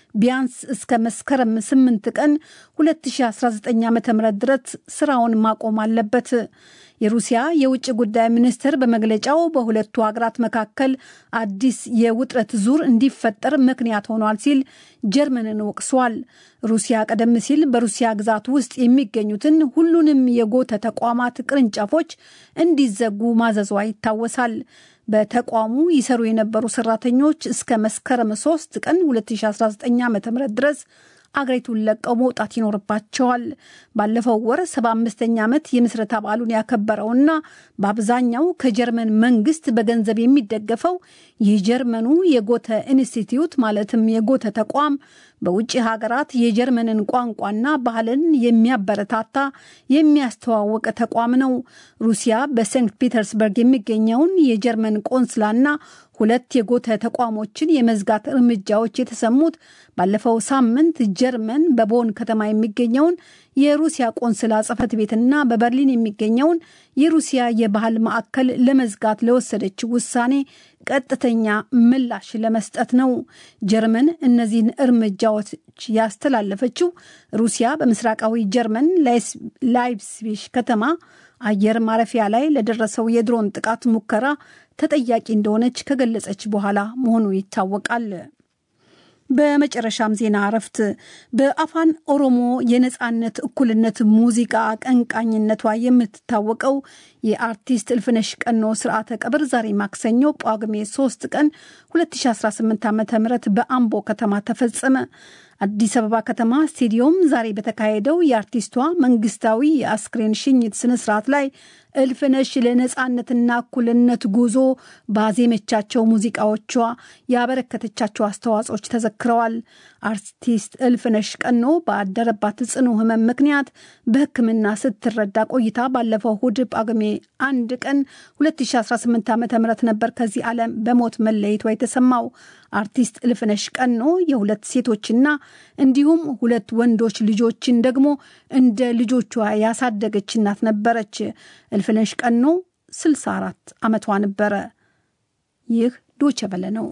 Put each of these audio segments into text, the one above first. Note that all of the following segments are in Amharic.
ቢያንስ እስከ መስከረም 8 ቀን 2019 ዓ ም ድረስ ስራውን ማቆም አለበት። የሩሲያ የውጭ ጉዳይ ሚኒስትር በመግለጫው በሁለቱ ሀገራት መካከል አዲስ የውጥረት ዙር እንዲፈጠር ምክንያት ሆኗል ሲል ጀርመንን ወቅሷል። ሩሲያ ቀደም ሲል በሩሲያ ግዛት ውስጥ የሚገኙትን ሁሉንም የጎተ ተቋማት ቅርንጫፎች እንዲዘጉ ማዘዟ ይታወሳል። በተቋሙ ይሰሩ የነበሩ ሰራተኞች እስከ መስከረም 3 ቀን 2019 ዓ ም ድረስ አገሪቱን ለቀው መውጣት ይኖርባቸዋል። ባለፈው ወር 75ኛ ዓመት የምስረታ በዓሉን ያከበረውና በአብዛኛው ከጀርመን መንግስት በገንዘብ የሚደገፈው የጀርመኑ የጎተ ኢንስቲትዩት ማለትም የጎተ ተቋም በውጭ ሀገራት የጀርመንን ቋንቋና ባህልን የሚያበረታታ የሚያስተዋውቅ ተቋም ነው። ሩሲያ በሴንት ፒተርስበርግ የሚገኘውን የጀርመን ቆንስላና ሁለት የጎተ ተቋሞችን የመዝጋት እርምጃዎች የተሰሙት ባለፈው ሳምንት ጀርመን በቦን ከተማ የሚገኘውን የሩሲያ ቆንስላ ጽሕፈት ቤትና በበርሊን የሚገኘውን የሩሲያ የባህል ማዕከል ለመዝጋት ለወሰደች ውሳኔ ቀጥተኛ ምላሽ ለመስጠት ነው። ጀርመን እነዚህን እርምጃዎች ያስተላለፈችው ሩሲያ በምስራቃዊ ጀርመን ላይፕሲሽ ከተማ አየር ማረፊያ ላይ ለደረሰው የድሮን ጥቃት ሙከራ ተጠያቂ እንደሆነች ከገለጸች በኋላ መሆኑ ይታወቃል። በመጨረሻም ዜና እረፍት በአፋን ኦሮሞ የነጻነት እኩልነት ሙዚቃ አቀንቃኝነቷ የምትታወቀው የአርቲስት እልፍነሽ ቀኖ ስርዓተ ቀብር ዛሬ ማክሰኞ ጳጉሜ 3 ቀን 2018 ዓ ም በአምቦ ከተማ ተፈጸመ። አዲስ አበባ ከተማ ስቴዲዮም ዛሬ በተካሄደው የአርቲስቷ መንግስታዊ የአስክሬን ሽኝት ስነስርዓት ላይ እልፍነሽ ለነጻነትና እኩልነት ጉዞ ባዜመቻቸው ሙዚቃዎቿ ያበረከተቻቸው አስተዋጽኦች ተዘክረዋል። አርቲስት እልፍነሽ ቀኖ ባደረባት ጽኑ ሕመም ምክንያት በሕክምና ስትረዳ ቆይታ ባለፈው እሁድ ጳጉሜ አንድ ቀን 2018 ዓ ም ነበር ከዚህ ዓለም በሞት መለየቷ የተሰማው። አርቲስት እልፍነሽ ቀኖ የሁለት ሴቶችና እንዲሁም ሁለት ወንዶች ልጆችን ደግሞ እንደ ልጆቿ ያሳደገች እናት ነበረች። እልፍነሽ ቀኖ 64 ዓመቷ ነበረ። ይህ ዶቸ በለ ነው።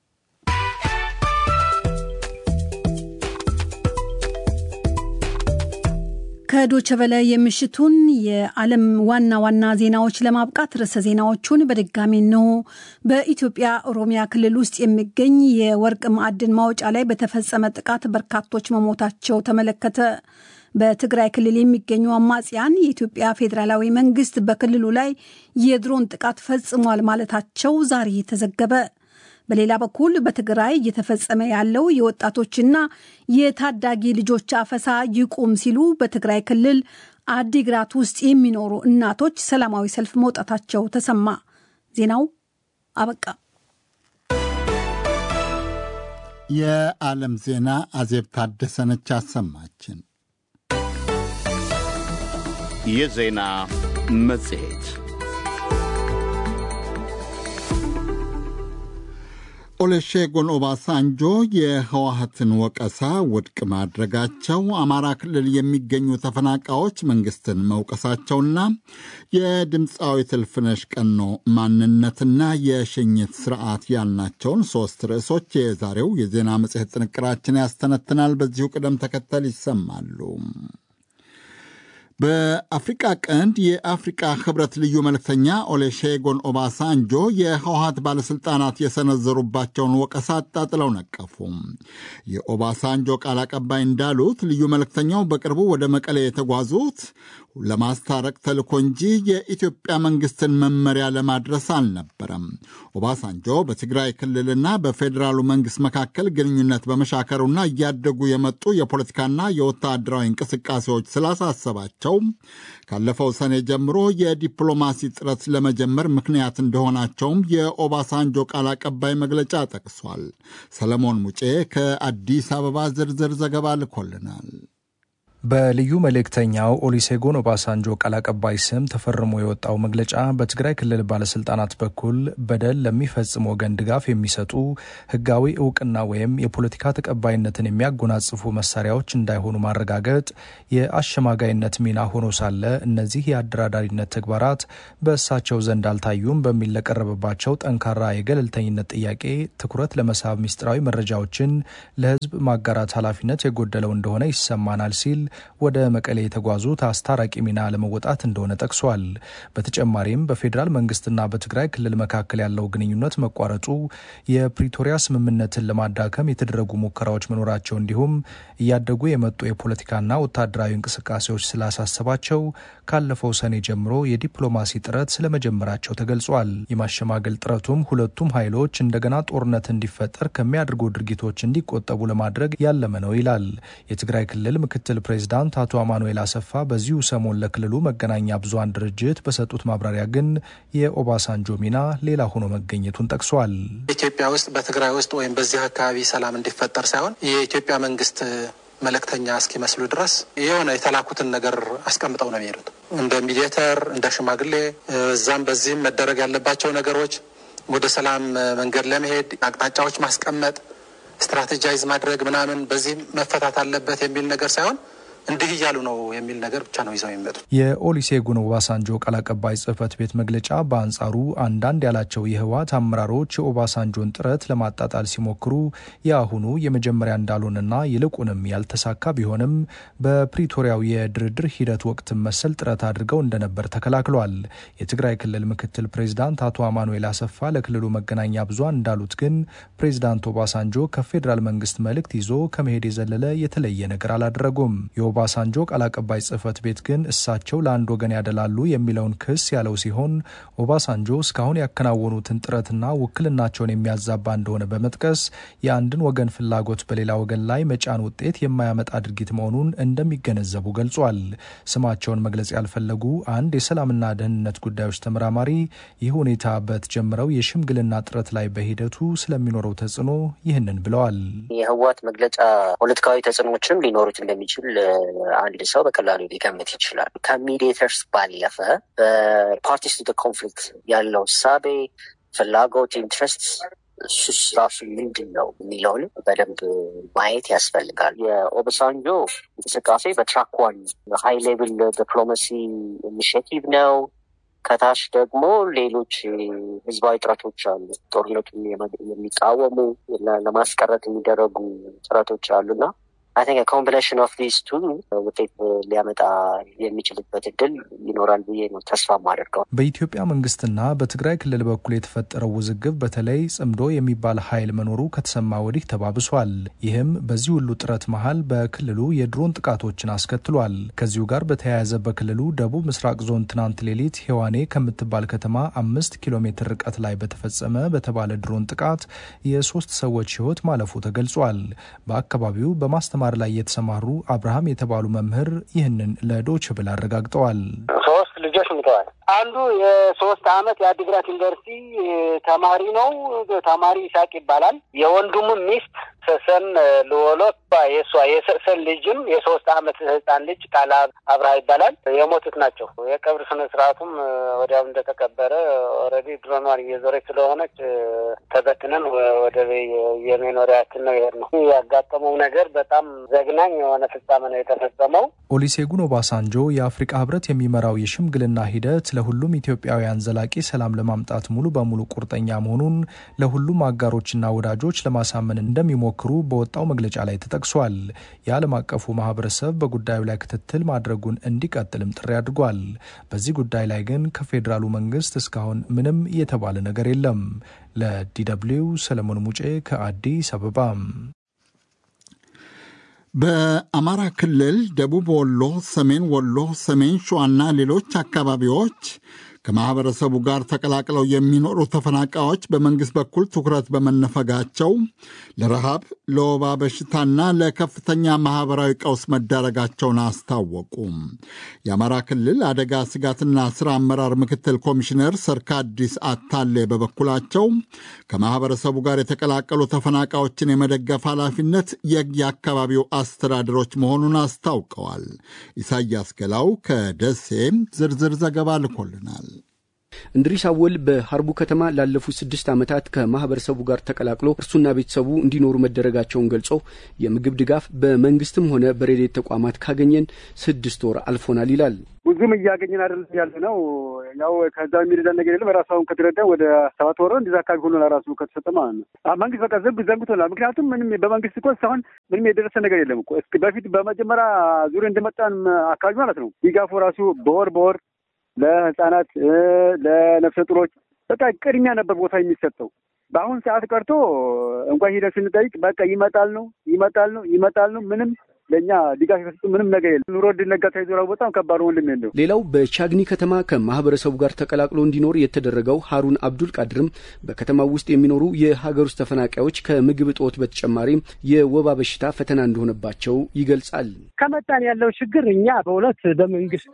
ከዶቸ በለ የምሽቱን የዓለም ዋና ዋና ዜናዎች ለማብቃት ርዕሰ ዜናዎቹን በድጋሚ ነው። በኢትዮጵያ ኦሮሚያ ክልል ውስጥ የሚገኝ የወርቅ ማዕድን ማውጫ ላይ በተፈጸመ ጥቃት በርካቶች መሞታቸው ተመለከተ። በትግራይ ክልል የሚገኙ አማጽያን የኢትዮጵያ ፌዴራላዊ መንግስት በክልሉ ላይ የድሮን ጥቃት ፈጽሟል ማለታቸው ዛሬ ተዘገበ። በሌላ በኩል በትግራይ እየተፈጸመ ያለው የወጣቶችና የታዳጊ ልጆች አፈሳ ይቁም ሲሉ በትግራይ ክልል አዲግራት ውስጥ የሚኖሩ እናቶች ሰላማዊ ሰልፍ መውጣታቸው ተሰማ። ዜናው አበቃ። የዓለም ዜና አዜብ ታደሰነች አሰማችን። የዜና መጽሔት ኦሉሴጉን ኦባሳንጆ የህወሀትን ወቀሳ ውድቅ ማድረጋቸው፣ አማራ ክልል የሚገኙ ተፈናቃዮች መንግስትን መውቀሳቸውና የድምፃዊት እልፍነሽ ቀኖ ማንነትና የሽኝት ስርዓት ያልናቸውን ሶስት ርዕሶች የዛሬው የዜና መጽሔት ጥንቅራችን ያስተነትናል። በዚሁ ቅደም ተከተል ይሰማሉ። በአፍሪቃ ቀንድ የአፍሪቃ ህብረት ልዩ መልእክተኛ ኦሉሴጉን ኦባሳንጆ የህወሀት ባለሥልጣናት የሰነዘሩባቸውን ወቀሳ አጣጥለው ነቀፉ። የኦባሳንጆ ቃል አቀባይ እንዳሉት ልዩ መልእክተኛው በቅርቡ ወደ መቀሌ የተጓዙት ለማስታረቅ ተልኮ እንጂ የኢትዮጵያ መንግስትን መመሪያ ለማድረስ አልነበረም። ኦባሳንጆ በትግራይ ክልልና በፌዴራሉ መንግስት መካከል ግንኙነት በመሻከሩና እያደጉ የመጡ የፖለቲካና የወታደራዊ እንቅስቃሴዎች ስላሳሰባቸው ካለፈው ሰኔ ጀምሮ የዲፕሎማሲ ጥረት ለመጀመር ምክንያት እንደሆናቸውም የኦባሳንጆ ቃል አቀባይ መግለጫ ጠቅሷል። ሰለሞን ሙጬ ከአዲስ አበባ ዝርዝር ዘገባ ልኮልናል። በልዩ መልእክተኛው ኦሊሴጎን ኦባሳንጆ ቃል አቀባይ ስም ተፈርሞ የወጣው መግለጫ በትግራይ ክልል ባለስልጣናት በኩል በደል ለሚፈጽም ወገን ድጋፍ የሚሰጡ ሕጋዊ እውቅና ወይም የፖለቲካ ተቀባይነትን የሚያጎናጽፉ መሳሪያዎች እንዳይሆኑ ማረጋገጥ የአሸማጋይነት ሚና ሆኖ ሳለ እነዚህ የአደራዳሪነት ተግባራት በእሳቸው ዘንድ አልታዩም በሚል ለቀረበባቸው ጠንካራ የገለልተኝነት ጥያቄ ትኩረት ለመሳብ ሚስጥራዊ መረጃዎችን ለሕዝብ ማጋራት ኃላፊነት የጎደለው እንደሆነ ይሰማናል ሲል ወደ መቀሌ የተጓዙት አስታራቂ ሚና ለመወጣት እንደሆነ ጠቅሷል። በተጨማሪም በፌዴራል መንግስትና በትግራይ ክልል መካከል ያለው ግንኙነት መቋረጡ የፕሪቶሪያ ስምምነትን ለማዳከም የተደረጉ ሙከራዎች መኖራቸው እንዲሁም እያደጉ የመጡ የፖለቲካና ወታደራዊ እንቅስቃሴዎች ስላሳሰባቸው ካለፈው ሰኔ ጀምሮ የዲፕሎማሲ ጥረት ስለመጀመራቸው ተገልጿል። የማሸማገል ጥረቱም ሁለቱም ኃይሎች እንደገና ጦርነት እንዲፈጠር ከሚያደርጉ ድርጊቶች እንዲቆጠቡ ለማድረግ ያለመ ነው ይላል። የትግራይ ክልል ምክትል ፕሬዚዳንት አቶ አማኑኤል አሰፋ በዚሁ ሰሞን ለክልሉ መገናኛ ብዙሃን ድርጅት በሰጡት ማብራሪያ ግን የኦባሳንጆ ሚና ሌላ ሆኖ መገኘቱን ጠቅሷል። ኢትዮጵያ ውስጥ በትግራይ ውስጥ ወይም በዚህ አካባቢ ሰላም እንዲፈጠር ሳይሆን የኢትዮጵያ መንግስት መልእክተኛ እስኪመስሉ ድረስ የሆነ የተላኩትን ነገር አስቀምጠው ነው የሚሄዱት። እንደ ሚዲየተር፣ እንደ ሽማግሌ እዛም በዚህም መደረግ ያለባቸው ነገሮች ወደ ሰላም መንገድ ለመሄድ አቅጣጫዎች ማስቀመጥ ስትራቴጃይዝ ማድረግ ምናምን በዚህ መፈታት አለበት የሚል ነገር ሳይሆን እንዲህ እያሉ ነው የሚል ነገር ብቻ ነው ይዘው የሚመጡት። የኦሊሴጉን ኦባሳንጆ ቃል አቀባይ ጽህፈት ቤት መግለጫ በአንጻሩ አንዳንድ ያላቸው የህወሓት አመራሮች የኦባሳንጆን ጥረት ለማጣጣል ሲሞክሩ የአሁኑ የመጀመሪያ እንዳልሆነና ይልቁንም ያልተሳካ ቢሆንም በፕሪቶሪያው የድርድር ሂደት ወቅት መሰል ጥረት አድርገው እንደነበር ተከላክሏል። የትግራይ ክልል ምክትል ፕሬዚዳንት አቶ አማኑኤል አሰፋ ለክልሉ መገናኛ ብዙሃን እንዳሉት ግን ፕሬዚዳንት ኦባሳንጆ ከፌዴራል መንግስት መልእክት ይዞ ከመሄድ የዘለለ የተለየ ነገር አላደረጉም። የኦባሳንጆ ቃል አቀባይ ጽህፈት ቤት ግን እሳቸው ለአንድ ወገን ያደላሉ የሚለውን ክስ ያለው ሲሆን ኦባሳንጆ እስካሁን ያከናወኑትን ጥረትና ውክልናቸውን የሚያዛባ እንደሆነ በመጥቀስ የአንድን ወገን ፍላጎት በሌላ ወገን ላይ መጫን ውጤት የማያመጣ ድርጊት መሆኑን እንደሚገነዘቡ ገልጿል። ስማቸውን መግለጽ ያልፈለጉ አንድ የሰላምና ደህንነት ጉዳዮች ተመራማሪ ይህ ሁኔታ በተጀመረው የሽምግልና ጥረት ላይ በሂደቱ ስለሚኖረው ተጽዕኖ ይህንን ብለዋል። የህወሓት መግለጫ ፖለቲካዊ ተጽዕኖችም ሊኖሩት እንደሚችል አንድ ሰው በቀላሉ ሊገምት ይችላል። ከሚዲየተርስ ባለፈ በፓርቲስ ቱ ኮንፍሊክት ያለው እሳቤ፣ ፍላጎት፣ ኢንትረስት እሱስ ራሱ ምንድን ነው የሚለውን በደንብ ማየት ያስፈልጋል። የኦባሳንጆ እንቅስቃሴ በትራክ ዋን ሀይ ሌቭል ዲፕሎማሲ ኢኒሽቲቭ ነው። ከታች ደግሞ ሌሎች ህዝባዊ ጥረቶች አሉ። ጦርነቱን የሚቃወሙ ለማስቀረት የሚደረጉ ጥረቶች አሉና አይ ቲንክ ኮምቢኔሽን ኦፍ ዲስ ቱ ውጤት ሊያመጣ የሚችልበት እድል ይኖራል ብዬ ነው ተስፋ ማደርገው። በኢትዮጵያ መንግስትና በትግራይ ክልል በኩል የተፈጠረው ውዝግብ በተለይ ጽምዶ የሚባል ኃይል መኖሩ ከተሰማ ወዲህ ተባብሷል። ይህም በዚህ ሁሉ ጥረት መሀል በክልሉ የድሮን ጥቃቶችን አስከትሏል። ከዚሁ ጋር በተያያዘ በክልሉ ደቡብ ምስራቅ ዞን ትናንት ሌሊት ሄዋኔ ከምትባል ከተማ አምስት ኪሎ ሜትር ርቀት ላይ በተፈጸመ በተባለ ድሮን ጥቃት የሶስት ሰዎች ህይወት ማለፉ ተገልጿል። በአካባቢው በማስተማር ላይ የተሰማሩ አብርሃም የተባሉ መምህር ይህንን ለዶች ብል አረጋግጠዋል። ሶስት ልጆች ሙተዋል። አንዱ የሶስት አመት የአዲግራት ዩኒቨርሲቲ ተማሪ ነው። ተማሪ ይሳቅ ይባላል። የወንድሙ ሚስት ሰሰን ልወሎት የእሷ የሰሰን ልጅም የሶስት አመት ህፃን ልጅ ቃል አብርሃ ይባላል። የሞቱት ናቸው። የቀብር ስነ ስርዓቱም ወዲያው እንደተቀበረ ኦልሬዲ ድሮኗን እየዞረች ስለሆነች ተበትነን ወደ የመኖሪያችን ነው ይሄድ ነው። ያጋጠመው ነገር በጣም ዘግናኝ የሆነ ፍጻሜ ነው የተፈጸመው። ኦሊሴጉን ኦባሳንጆ የአፍሪቃ ህብረት የሚመራው የሽምግልና ሂደት ለሁሉም ኢትዮጵያውያን ዘላቂ ሰላም ለማምጣት ሙሉ በሙሉ ቁርጠኛ መሆኑን ለሁሉም አጋሮችና ወዳጆች ለማሳመን እንደሚሞክሩ በወጣው መግለጫ ላይ ተጠቅሷል። የዓለም አቀፉ ማህበረሰብ በጉዳዩ ላይ ክትትል ማድረጉን እንዲቀጥልም ጥሪ አድርጓል። በዚህ ጉዳይ ላይ ግን ከፌዴራሉ መንግስት እስካሁን ምንም የተባለ ነገር የለም። ለዲደብሊው ሰለሞን ሙጬ ከአዲስ አበባ። በአማራ ክልል ደቡብ ወሎ፣ ሰሜን ወሎ፣ ሰሜን ሸዋና ሌሎች አካባቢዎች ከማኅበረሰቡ ጋር ተቀላቅለው የሚኖሩ ተፈናቃዮች በመንግሥት በኩል ትኩረት በመነፈጋቸው ለረሃብ፣ ለወባ በሽታና ለከፍተኛ ማኅበራዊ ቀውስ መዳረጋቸውን አስታወቁ። የአማራ ክልል አደጋ ስጋትና ሥራ አመራር ምክትል ኮሚሽነር ሰርካዲስ አታሌ በበኩላቸው ከማኅበረሰቡ ጋር የተቀላቀሉ ተፈናቃዮችን የመደገፍ ኃላፊነት የየአካባቢው አስተዳደሮች መሆኑን አስታውቀዋል። ኢሳያስ ገላው ከደሴ ዝርዝር ዘገባ ልኮልናል። እንድሪስ አወል በሀርቡ ከተማ ላለፉት ስድስት ዓመታት ከማህበረሰቡ ጋር ተቀላቅሎ እርሱና ቤተሰቡ እንዲኖሩ መደረጋቸውን ገልጾ የምግብ ድጋፍ በመንግስትም ሆነ በሬዴት ተቋማት ካገኘን ስድስት ወር አልፎናል ይላል። ብዙም እያገኘን አይደለም ያለ ነው። ያው ከዛ የሚረዳ ነገር የለም። ራሱ አሁን ከተረዳ ወደ ሰባት ወር እንደዛ አካባቢ ሁሉ ራሱ ከተሰጠ ማለት ነው። መንግስት በቃ ዘንብ ዘንግቶናል። ምክንያቱም ምንም በመንግስት እኮ እስካሁን ምንም የደረሰ ነገር የለም እኮ በፊት በመጀመሪያ ዙር እንደመጣን አካባቢ ማለት ነው ድጋፉ ራሱ በወር በወር ለህጻናት ለነፍሰ ጡሮች በቃ ቅድሚያ ነበር ቦታ የሚሰጠው። በአሁን ሰዓት ቀርቶ እንኳን ሂደን ስንጠይቅ በቃ ይመጣል ነው ይመጣል ነው ይመጣል ነው ምንም ለእኛ ድጋፍ የሰጡ ምንም ነገር የለም። ኑሮ ድነጋ ተይዞ በጣም ከባድ ወንድም የለው። ሌላው በቻግኒ ከተማ ከማህበረሰቡ ጋር ተቀላቅሎ እንዲኖር የተደረገው ሀሩን አብዱል ቃድርም በከተማው ውስጥ የሚኖሩ የሀገር ውስጥ ተፈናቃዮች ከምግብ እጦት በተጨማሪም የወባ በሽታ ፈተና እንደሆነባቸው ይገልጻል። ከመጣን ያለው ችግር እኛ በእውነት በመንግስት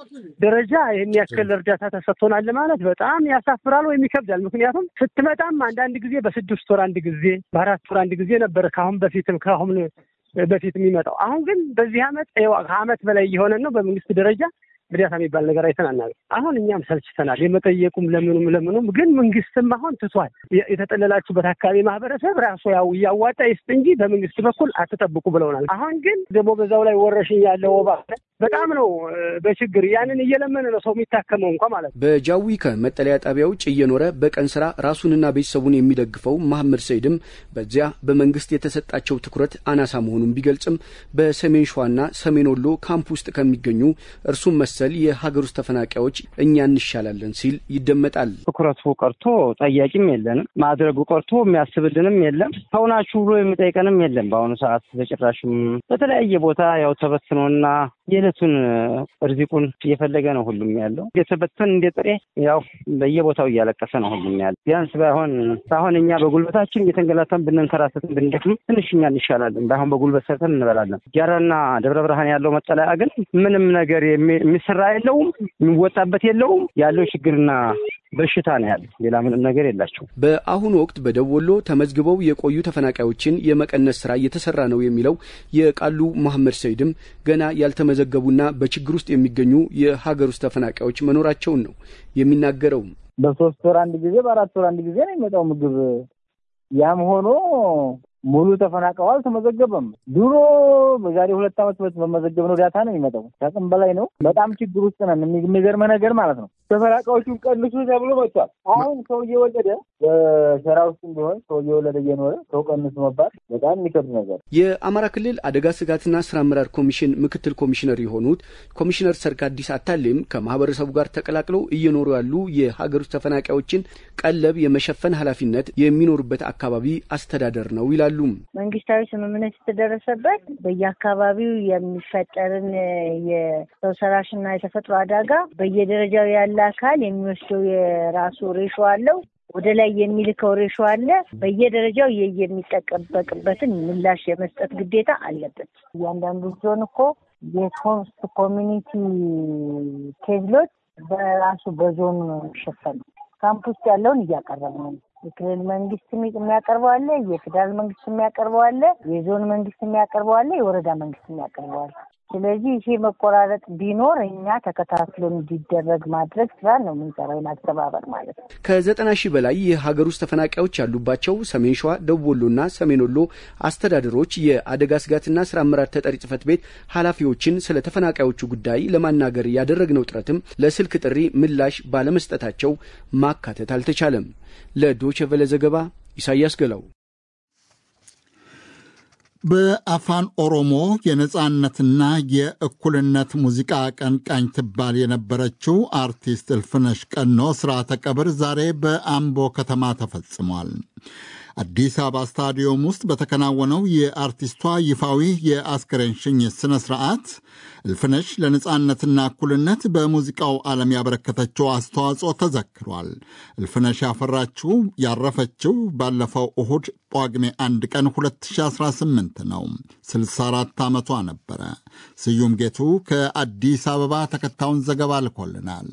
ደረጃ ይህን ያክል እርዳታ ተሰጥቶናል ማለት በጣም ያሳፍራል ወይም ይከብዳል። ምክንያቱም ስትመጣም አንዳንድ ጊዜ በስድስት ወር አንድ ጊዜ በአራት ወር አንድ ጊዜ ነበር ከአሁን በፊትም ከአሁን በፊት የሚመጣው አሁን ግን በዚህ አመት ከአመት በላይ እየሆነን ነው። በመንግስት ደረጃ እርዳታ የሚባል ነገር አይተናናል። አሁን እኛም ሰልችተናል። የመጠየቁም ለምኑም ለምኑም ግን መንግስትም አሁን ትቷል። የተጠለላችሁበት አካባቢ ማህበረሰብ ራሱ ያው እያዋጣ ይስጥ እንጂ በመንግስት በኩል አትጠብቁ ብለውናል። አሁን ግን ደግሞ በዛው ላይ ወረሽኝ ያለው ወባ በጣም ነው በችግር ያንን እየለመነ ነው ሰው የሚታከመው እንኳ ማለት ነው። በጃዊ ከመጠለያ ጣቢያ ውጭ እየኖረ በቀን ስራ ራሱንና ቤተሰቡን የሚደግፈው መሐመድ ሰይድም በዚያ በመንግስት የተሰጣቸው ትኩረት አናሳ መሆኑን ቢገልጽም በሰሜን ሸዋና ሰሜን ወሎ ካምፕ ውስጥ ከሚገኙ እርሱም መሰል የሀገር ውስጥ ተፈናቃዮች እኛ እንሻላለን ሲል ይደመጣል። ትኩረቱ ቀርቶ ጠያቂም የለንም፣ ማድረጉ ቀርቶ የሚያስብልንም የለም፣ ሰውናችሁ ብሎ የሚጠይቀንም የለም። በአሁኑ ሰዓት በጭራሽም በተለያየ ቦታ ያው ተበትኖና የዕለቱን እርዚቁን እየፈለገ ነው ሁሉም ያለው። የተበተን እንደ ጥሬ ያው በየቦታው እያለቀሰ ነው ሁሉም ያለው። ቢያንስ ባይሆን ሳይሆን እኛ በጉልበታችን እየተንገላታን ብንንከራተትን ብንደክም ትንሽ እኛ እንሻላለን። ባይሆን በጉልበት ሰርተን እንበላለን። ጃራና ደብረ ብርሃን ያለው መጠለያ ግን ምንም ነገር የሚሰራ የለውም፣ የሚወጣበት የለውም። ያለው ችግርና በሽታ ነው ያለ። ሌላ ምንም ነገር የላቸው። በአሁኑ ወቅት በደቡብ ወሎ ተመዝግበው የቆዩ ተፈናቃዮችን የመቀነስ ስራ እየተሰራ ነው የሚለው የቃሉ መሐመድ ሰይድም ገና ያልተመዘገቡና በችግር ውስጥ የሚገኙ የሀገር ውስጥ ተፈናቃዮች መኖራቸውን ነው የሚናገረው። በሶስት ወር አንድ ጊዜ በአራት ወር አንድ ጊዜ ነው የሚመጣው ምግብ። ያም ሆኖ ሙሉ ተፈናቃዩ አልተመዘገበም። ድሮ በዛሬ ሁለት ዓመት በመዘገብነው ዳታ ነው የሚመጣው። ከአቅም በላይ ነው። በጣም ችግር ውስጥ ነን። የሚገርመ ነገር ማለት ነው ተፈናቃዮቹን ቀንሱ ተብሎ መጥቷል። አሁን ሰው እየወለደ በሸራ ውስጥም ቢሆን ሰው እየወለደ እየኖረ ሰው ቀንሱ መባል በጣም የሚከብድ ነገር። የአማራ ክልል አደጋ ስጋትና ስራ አመራር ኮሚሽን ምክትል ኮሚሽነር የሆኑት ኮሚሽነር ሰርካዲስ አታሌም ከማህበረሰቡ ጋር ተቀላቅለው እየኖሩ ያሉ የሀገር ውስጥ ተፈናቃዮችን ቀለብ የመሸፈን ኃላፊነት የሚኖሩበት አካባቢ አስተዳደር ነው ይላሉ። መንግስታዊ ስምምነት የተደረሰበት በየአካባቢው የሚፈጠርን የሰው ሰራሽና የተፈጥሮ አደጋ በየደረጃው ያለ አካል የሚወስደው የራሱ ሬሾ አለው። ወደ ላይ የሚልከው ሬሾ አለ። በየደረጃው የሚጠበቅበትን ምላሽ የመስጠት ግዴታ አለበት። እያንዳንዱ ዞን እኮ የኮስት ኮሚኒቲ ኬዝሎች በራሱ በዞኑ ነው የሚሸፈነው። ካምፕ ውስጥ ያለውን እያቀረበ ነው። የክልል መንግስት የሚያቀርበው አለ፣ የፌዴራል መንግስት የሚያቀርበው አለ፣ የዞን መንግስት የሚያቀርበው አለ፣ የወረዳ መንግስት የሚያቀርበው አለ። ስለዚህ ይሄ መቆራረጥ ቢኖር እኛ ተከታትሎ እንዲደረግ ማድረግ ስራ ነው የምንሰራው፣ ማስተባበር ማለት ነው። ከዘጠና ሺህ በላይ የሀገር ውስጥ ተፈናቃዮች ያሉባቸው ሰሜን ሸዋ፣ ደቡብ ወሎና ሰሜን ወሎ አስተዳደሮች የአደጋ ስጋትና ስራ አመራር ተጠሪ ጽህፈት ቤት ኃላፊዎችን ስለ ተፈናቃዮቹ ጉዳይ ለማናገር ያደረግነው ጥረትም ለስልክ ጥሪ ምላሽ ባለመስጠታቸው ማካተት አልተቻለም። ለዶቼ ቬለ ዘገባ ኢሳያስ ገላው። በአፋን ኦሮሞ የነጻነትና የእኩልነት ሙዚቃ አቀንቃኝ ትባል የነበረችው አርቲስት እልፍነሽ ቀኖ ስርዓተ ቀብር ዛሬ በአምቦ ከተማ ተፈጽሟል። አዲስ አበባ ስታዲየም ውስጥ በተከናወነው የአርቲስቷ ይፋዊ የአስከሬን ሽኝት ስነ ስርዓት እልፍነሽ ለነፃነትና እኩልነት በሙዚቃው ዓለም ያበረከተችው አስተዋጽኦ ተዘክሯል። እልፍነሽ ያፈራችው ያረፈችው ባለፈው እሁድ ጳጉሜ አንድ ቀን 2018 ነው። 64 ዓመቷ ነበረ። ስዩም ጌቱ ከአዲስ አበባ ተከታዩን ዘገባ ልኮልናል።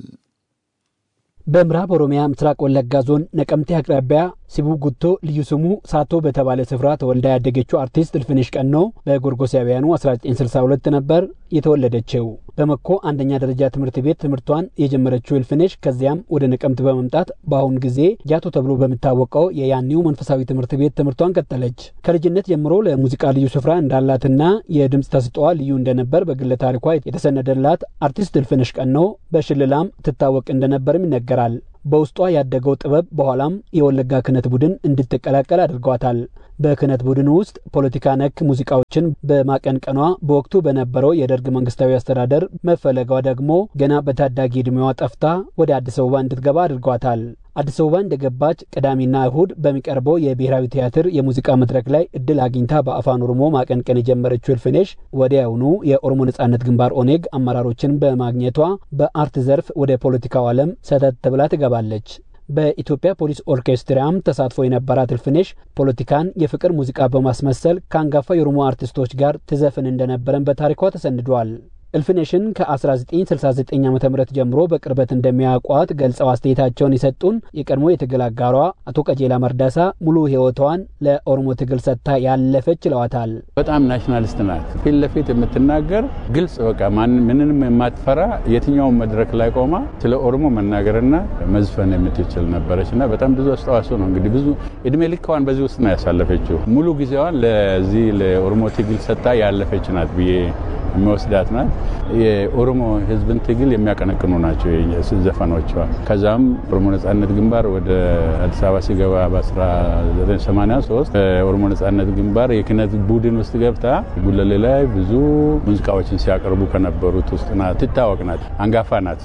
በምዕራብ ኦሮሚያ ምስራቅ ወለጋ ዞን ነቀምቴ አቅራቢያ ሲቡ ጉቶ ልዩ ስሙ ሳቶ በተባለ ስፍራ ተወልዳ ያደገችው አርቲስት እልፍነሽ ቀኖ በጎርጎሳውያኑ 1962 ነበር የተወለደችው። በመኮ አንደኛ ደረጃ ትምህርት ቤት ትምህርቷን የጀመረችው እልፍነሽ ከዚያም ወደ ነቀምት በመምጣት በአሁኑ ጊዜ ጃቶ ተብሎ በሚታወቀው የያኔው መንፈሳዊ ትምህርት ቤት ትምህርቷን ቀጠለች። ከልጅነት ጀምሮ ለሙዚቃ ልዩ ስፍራ እንዳላትና የድምፅ ተስጧዋ ልዩ እንደነበር በግለ ታሪኳ የተሰነደላት አርቲስት እልፍነሽ ቀኖ በሽልላም ትታወቅ እንደነበርም ይነገራል። በውስጧ ያደገው ጥበብ በኋላም የወለጋ ክህነት ቡድን እንድትቀላቀል አድርጓታል። በክህነት ቡድን ውስጥ ፖለቲካ ነክ ሙዚቃዎችን በማቀንቀኗ በወቅቱ በነበረው የደርግ መንግስታዊ አስተዳደር መፈለጓ ደግሞ ገና በታዳጊ ዕድሜዋ ጠፍታ ወደ አዲስ አበባ እንድትገባ አድርጓታል። አዲስ አበባ እንደገባች ቅዳሜና እሁድ በሚቀርበው የብሔራዊ ቲያትር የሙዚቃ መድረክ ላይ እድል አግኝታ በአፋን ኦሮሞ ማቀንቀን የጀመረችው እልፍነሽ ወዲያውኑ የኦሮሞ ነጻነት ግንባር ኦኔግ አመራሮችን በማግኘቷ በአርት ዘርፍ ወደ ፖለቲካው ዓለም ሰተት ብላ ትገባለች። በኢትዮጵያ ፖሊስ ኦርኬስትራም ተሳትፎ የነበራት እልፍነሽ ፖለቲካን የፍቅር ሙዚቃ በማስመሰል ከአንጋፋ የኦሮሞ አርቲስቶች ጋር ትዘፍን እንደነበረን በታሪኳ ተሰንዷል። እልፍነሽን ከ1969 ዓ ም ጀምሮ በቅርበት እንደሚያውቋት ገልጸው አስተያየታቸውን የሰጡን የቀድሞ የትግል አጋሯ አቶ ቀጀላ መርዳሳ ሙሉ ሕይወቷን ለኦሮሞ ትግል ሰጥታ ያለፈች ይለዋታል። በጣም ናሽናሊስት ናት። ፊት ለፊት የምትናገር ግልጽ፣ በቃ ምንንም የማትፈራ የትኛውን መድረክ ላይ ቆማ ስለ ኦሮሞ መናገርና መዝፈን የምትችል ነበረች እና በጣም ብዙ አስተዋጽኦ ነው እንግዲህ ብዙ እድሜ ልካዋን በዚህ ውስጥ ነው ያሳለፈችው። ሙሉ ጊዜዋን ለዚህ ለኦሮሞ ትግል ሰጥታ ያለፈች ናት ብዬ የሚወስዳት ናት። የኦሮሞ ሕዝብን ትግል የሚያቀነቅኑ ናቸው ዘፈኖቿ። ከዛም ኦሮሞ ነጻነት ግንባር ወደ አዲስ አበባ ሲገባ በ1983 ኦሮሞ ነጻነት ግንባር የክነት ቡድን ውስጥ ገብታ ጉለሌ ላይ ብዙ ሙዚቃዎችን ሲያቀርቡ ከነበሩት ውስጥ ናት። ትታወቅ ናት። አንጋፋ ናት።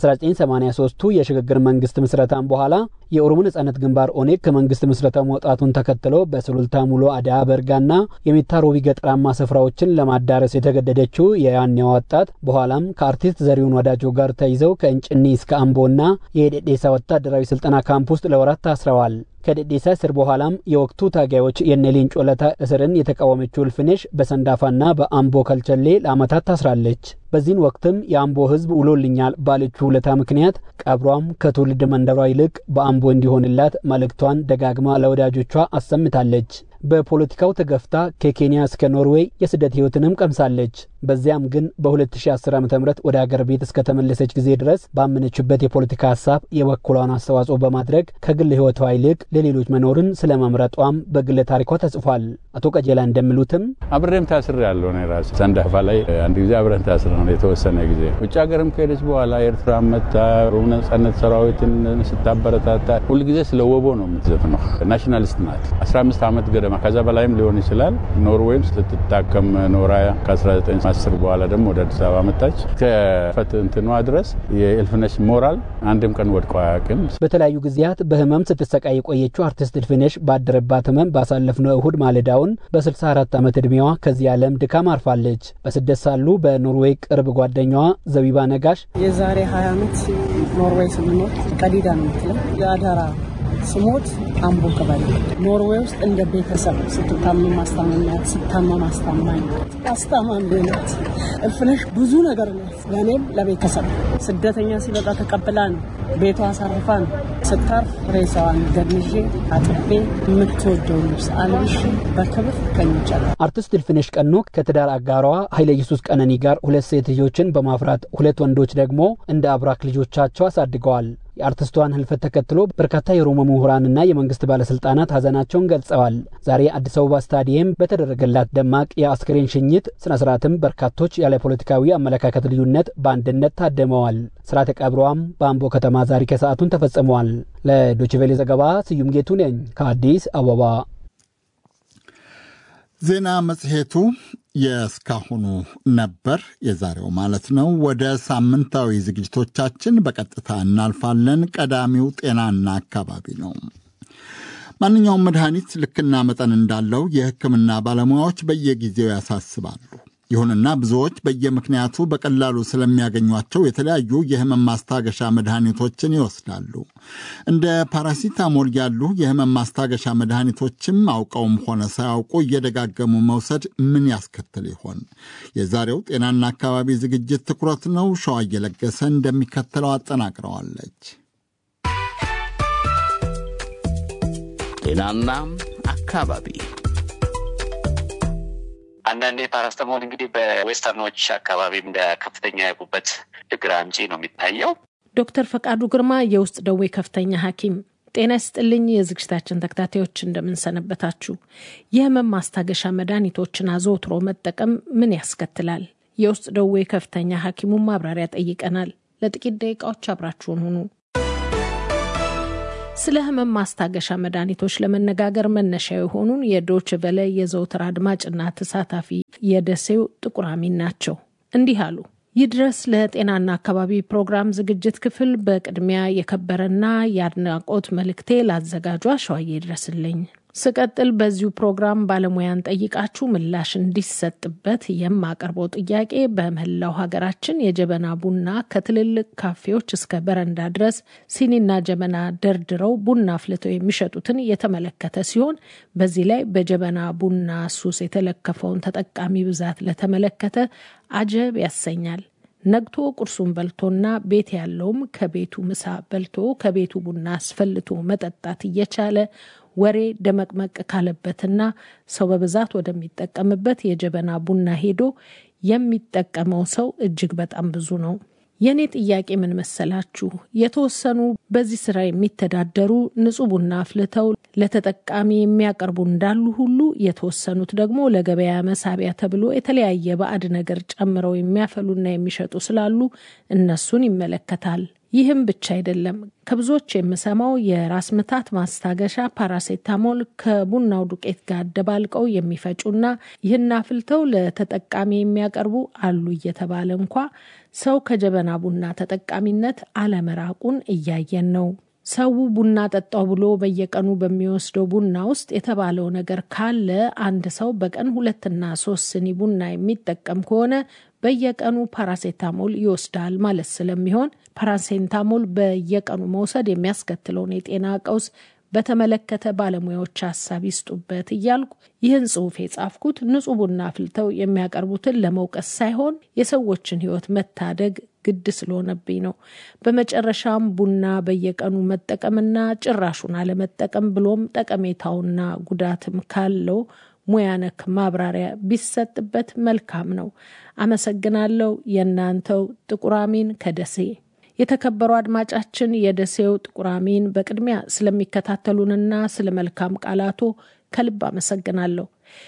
ከ1983ቱ የሽግግር መንግስት ምስረታም በኋላ የኦሮሞ ነጻነት ግንባር ኦኔግ ከመንግስት ምስረታ መውጣቱን ተከትሎ በሱሉልታ ሙሎ አዳ በርጋና የሚታ ሮቢ ገጠራማ ስፍራዎችን ለማዳረስ የተገደደችው የያኔዋ ወጣት በኋላም ከአርቲስት ዘሪሁን ወዳጆ ጋር ተይዘው ከእንጭኒ እስከ አምቦና የደዴሳ ወታደራዊ ስልጠና ካምፕ ውስጥ ለወራት ታስረዋል። ከደዴሳ እስር በኋላም የወቅቱ ታጋዮች የነ ሌንጮ ለታ እስርን የተቃወመችው እልፍነሽ በሰንዳፋና በአምቦ ከልቸሌ ለዓመታት ታስራለች። በዚህን ወቅትም የአምቦ ሕዝብ ውሎልኛል ባለችው ውለታ ምክንያት ቀብሯም ከትውልድ መንደሯ ይልቅ በአምቦ እንዲሆንላት መልእክቷን ደጋግማ ለወዳጆቿ አሰምታለች። በፖለቲካው ተገፍታ ከኬንያ እስከ ኖርዌይ የስደት ህይወትንም ቀምሳለች። በዚያም ግን በ2010 ዓ ም ወደ አገር ቤት እስከተመለሰች ጊዜ ድረስ ባመነችበት የፖለቲካ ሀሳብ የበኩሏን አስተዋጽኦ በማድረግ ከግል ህይወቷ ይልቅ ለሌሎች መኖርን ስለ መምረጧም በግለ ታሪኳ ተጽፏል። አቶ ቀጀላ እንደሚሉትም አብሬም ታስር ያለው ነው ራሱ ሰንዳፋ ላይ አንድ ጊዜ አብረን ታስር ነው የተወሰነ ጊዜ ውጭ ሀገርም ከሄደች በኋላ ኤርትራ መታ ኦሮሞ ነጻነት ሰራዊትን ስታበረታታ ሁልጊዜ ስለ ወቦ ነው የምትዘፍነው። ናሽናሊስት ናት። 15 ዓመት ገደማ ከዛ በላይም ሊሆን ይችላል። ኖርዌይም ስትታከም ኖራ ከ1910 በኋላ ደግሞ ወደ አዲስ አበባ መጣች። ከፈት እንትኗ ድረስ የእልፍነሽ ሞራል አንድም ቀን ወድቆ አያውቅም። በተለያዩ ጊዜያት በህመም ስትሰቃይ የቆየችው አርቲስት እልፍነሽ ባደረባት ህመም ባሳለፍነው እሁድ ማለዳውን በ64 ዓመት ዕድሜዋ ከዚህ ዓለም ድካም አርፋለች። በስደት ሳሉ በኖርዌይ ቅርብ ጓደኛዋ ዘቢባ ነጋሽ የዛሬ 20 ዓመት ኖርዌይ ስንኖር ቀዲዳ ነው የምትለው የአዳራ ስሞት አምቦ ከባለ ኖርዌይ ውስጥ እንደ ቤተሰብ ስትታመም ማስታመሚያት ስታመም አስታማኝ አስታማሚ ናት። እልፍነሽ ብዙ ነገር ናት። ለእኔም ለቤተሰብ ስደተኛ ሲመጣ ተቀብላ ነው ቤቷ አሳርፋ ነው ስታርፍ ሬሳዋን ገድዤ አጥቤ የምትወደው ልብስ አልብሽ በክብር ከኝቻለ አርቲስት እልፍነሽ ቀኖ ከትዳር አጋሯ ኃይለ ኢየሱስ ቀነኒ ጋር ሁለት ሴት ልጆችን በማፍራት ሁለት ወንዶች ደግሞ እንደ አብራክ ልጆቻቸው አሳድገዋል። የአርቲስቷን ህልፈት ተከትሎ በርካታ የኦሮሞ ምሁራንና የመንግስት ባለስልጣናት ሀዘናቸውን ገልጸዋል። ዛሬ አዲስ አበባ ስታዲየም በተደረገላት ደማቅ የአስክሬን ሽኝት ስነ ስርዓትም በርካቶች ያለ ፖለቲካዊ አመለካከት ልዩነት በአንድነት ታደመዋል። ስርዓተ ቀብሯም በአምቦ ከተማ ዛሬ ከሰዓቱን ተፈጽመዋል። ለዶችቬሌ ዘገባ ስዩም ጌቱ ነኝ ከአዲስ አበባ። ዜና መጽሔቱ የእስካሁኑ ነበር፣ የዛሬው ማለት ነው። ወደ ሳምንታዊ ዝግጅቶቻችን በቀጥታ እናልፋለን። ቀዳሚው ጤናና አካባቢ ነው። ማንኛውም መድኃኒት ልክና መጠን እንዳለው የሕክምና ባለሙያዎች በየጊዜው ያሳስባሉ። ይሁንና ብዙዎች በየምክንያቱ በቀላሉ ስለሚያገኟቸው የተለያዩ የህመም ማስታገሻ መድኃኒቶችን ይወስዳሉ። እንደ ፓራሲታሞል ያሉ የህመም ማስታገሻ መድኃኒቶችም አውቀውም ሆነ ሳያውቁ እየደጋገሙ መውሰድ ምን ያስከትል ይሆን? የዛሬው ጤናና አካባቢ ዝግጅት ትኩረት ነው። ሸዋ እየለገሰ እንደሚከተለው አጠናቅረዋለች። ጤናና አካባቢ አንዳንዴ ፓራስተሞል እንግዲህ በዌስተርኖች አካባቢ እንደ ከፍተኛ የጉበት ችግር አምጪ ነው የሚታየው። ዶክተር ፈቃዱ ግርማ የውስጥ ደዌ ከፍተኛ ሐኪም ጤና ይስጥልኝ። የዝግጅታችን ተከታታዮች እንደምንሰነበታችሁ። የህመም ማስታገሻ መድኃኒቶችን አዘውትሮ መጠቀም ምን ያስከትላል? የውስጥ ደዌ ከፍተኛ ሐኪሙን ማብራሪያ ጠይቀናል። ለጥቂት ደቂቃዎች አብራችሁን ሁኑ። ስለ ህመም ማስታገሻ መድኃኒቶች ለመነጋገር መነሻ የሆኑን የዶች ቨለ የዘውትር አድማጭና ተሳታፊ የደሴው ጥቁር አሚን ናቸው። እንዲህ አሉ። ይድረስ ለጤናና አካባቢ ፕሮግራም ዝግጅት ክፍል በቅድሚያ የከበረና የአድናቆት መልእክቴ ላዘጋጇ ሸዋዬ ይድረስልኝ። ስቀጥል በዚሁ ፕሮግራም ባለሙያን ጠይቃችሁ ምላሽ እንዲሰጥበት የማቀርበው ጥያቄ በመላው ሀገራችን የጀበና ቡና ከትልልቅ ካፌዎች እስከ በረንዳ ድረስ ሲኒና ጀበና ደርድረው ቡና አፍልተው የሚሸጡትን የተመለከተ ሲሆን በዚህ ላይ በጀበና ቡና ሱስ የተለከፈውን ተጠቃሚ ብዛት ለተመለከተ አጀብ ያሰኛል። ነግቶ ቁርሱን በልቶና ቤት ያለውም ከቤቱ ምሳ በልቶ ከቤቱ ቡና አስፈልቶ መጠጣት እየቻለ ወሬ ደመቅመቅ ካለበትና ሰው በብዛት ወደሚጠቀምበት የጀበና ቡና ሄዶ የሚጠቀመው ሰው እጅግ በጣም ብዙ ነው። የእኔ ጥያቄ ምን መሰላችሁ? የተወሰኑ በዚህ ስራ የሚተዳደሩ ንጹህ ቡና አፍልተው ለተጠቃሚ የሚያቀርቡ እንዳሉ ሁሉ የተወሰኑት ደግሞ ለገበያ መሳቢያ ተብሎ የተለያየ ባዕድ ነገር ጨምረው የሚያፈሉና የሚሸጡ ስላሉ እነሱን ይመለከታል። ይህም ብቻ አይደለም። ከብዙዎች የምሰማው የራስ ምታት ማስታገሻ ፓራሴታሞል ከቡናው ዱቄት ጋር አደባልቀው የሚፈጩና ይህን አፍልተው ለተጠቃሚ የሚያቀርቡ አሉ እየተባለ እንኳ ሰው ከጀበና ቡና ተጠቃሚነት አለመራቁን እያየን ነው። ሰው ቡና ጠጣው ብሎ በየቀኑ በሚወስደው ቡና ውስጥ የተባለው ነገር ካለ አንድ ሰው በቀን ሁለትና ሶስት ስኒ ቡና የሚጠቀም ከሆነ በየቀኑ ፓራሴታሞል ይወስዳል ማለት ስለሚሆን ፓራሴታሞል በየቀኑ መውሰድ የሚያስከትለውን የጤና ቀውስ በተመለከተ ባለሙያዎች ሀሳብ ይስጡበት እያልኩ ይህን ጽሑፍ የጻፍኩት ንጹህ ቡና አፍልተው የሚያቀርቡትን ለመውቀስ ሳይሆን የሰዎችን ሕይወት መታደግ ግድ ስለሆነብኝ ነው። በመጨረሻም ቡና በየቀኑ መጠቀምና ጭራሹን አለመጠቀም ብሎም ጠቀሜታውና ጉዳትም ካለው ሙያ ነክ ማብራሪያ ቢሰጥበት መልካም ነው። አመሰግናለሁ። የእናንተው ጥቁር አሚን ከደሴ። የተከበሩ አድማጫችን የደሴው ጥቁር አሚን፣ በቅድሚያ ስለሚከታተሉንና ስለ መልካም ቃላቶ ከልብ አመሰግናለሁ።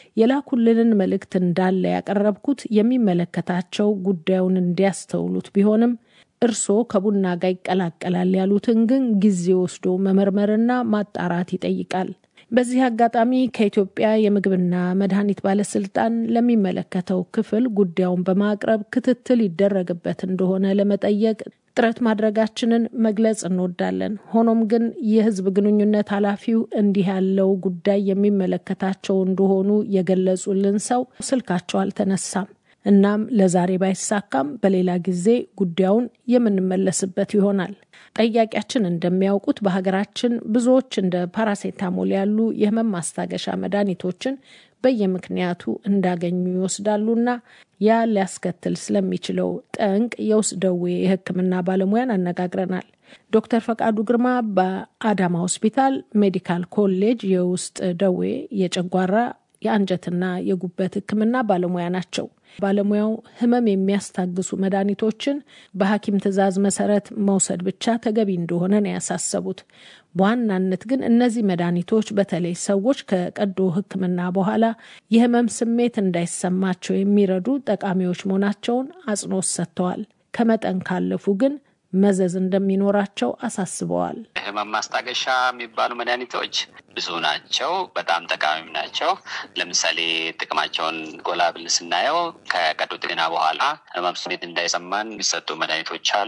የላኩልንን መልእክት እንዳለ ያቀረብኩት የሚመለከታቸው ጉዳዩን እንዲያስተውሉት ቢሆንም እርስዎ ከቡና ጋር ይቀላቀላል ያሉትን ግን ጊዜ ወስዶ መመርመርና ማጣራት ይጠይቃል። በዚህ አጋጣሚ ከኢትዮጵያ የምግብና መድኃኒት ባለስልጣን ለሚመለከተው ክፍል ጉዳዩን በማቅረብ ክትትል ይደረግበት እንደሆነ ለመጠየቅ ጥረት ማድረጋችንን መግለጽ እንወዳለን። ሆኖም ግን የሕዝብ ግንኙነት ኃላፊው እንዲህ ያለው ጉዳይ የሚመለከታቸው እንደሆኑ የገለጹልን ሰው ስልካቸው አልተነሳም። እናም ለዛሬ ባይሳካም በሌላ ጊዜ ጉዳዩን የምንመለስበት ይሆናል። ጠያቂያችን እንደሚያውቁት በሀገራችን ብዙዎች እንደ ፓራሴታሞል ያሉ የህመም ማስታገሻ መድኃኒቶችን በየምክንያቱ እንዳገኙ ይወስዳሉና ያ ሊያስከትል ስለሚችለው ጠንቅ የውስጥ ደዌ የሕክምና ባለሙያን አነጋግረናል። ዶክተር ፈቃዱ ግርማ በአዳማ ሆስፒታል ሜዲካል ኮሌጅ የውስጥ ደዌ የጨጓራ የአንጀትና የጉበት ሕክምና ባለሙያ ናቸው። ባለሙያው ህመም የሚያስታግሱ መድኃኒቶችን በሐኪም ትዕዛዝ መሰረት መውሰድ ብቻ ተገቢ እንደሆነ ነው ያሳሰቡት። በዋናነት ግን እነዚህ መድኃኒቶች በተለይ ሰዎች ከቀዶ ሕክምና በኋላ የህመም ስሜት እንዳይሰማቸው የሚረዱ ጠቃሚዎች መሆናቸውን አጽንኦት ሰጥተዋል። ከመጠን ካለፉ ግን መዘዝ እንደሚኖራቸው አሳስበዋል። ህመም ማስታገሻ የሚባሉ መድኃኒቶች ብዙ ናቸው፣ በጣም ጠቃሚም ናቸው። ለምሳሌ ጥቅማቸውን ጎላ ብል ስናየው ከቀዶ ጥገና በኋላ ህመም ስሜት እንዳይሰማን የሚሰጡ መድኃኒቶች አሉ።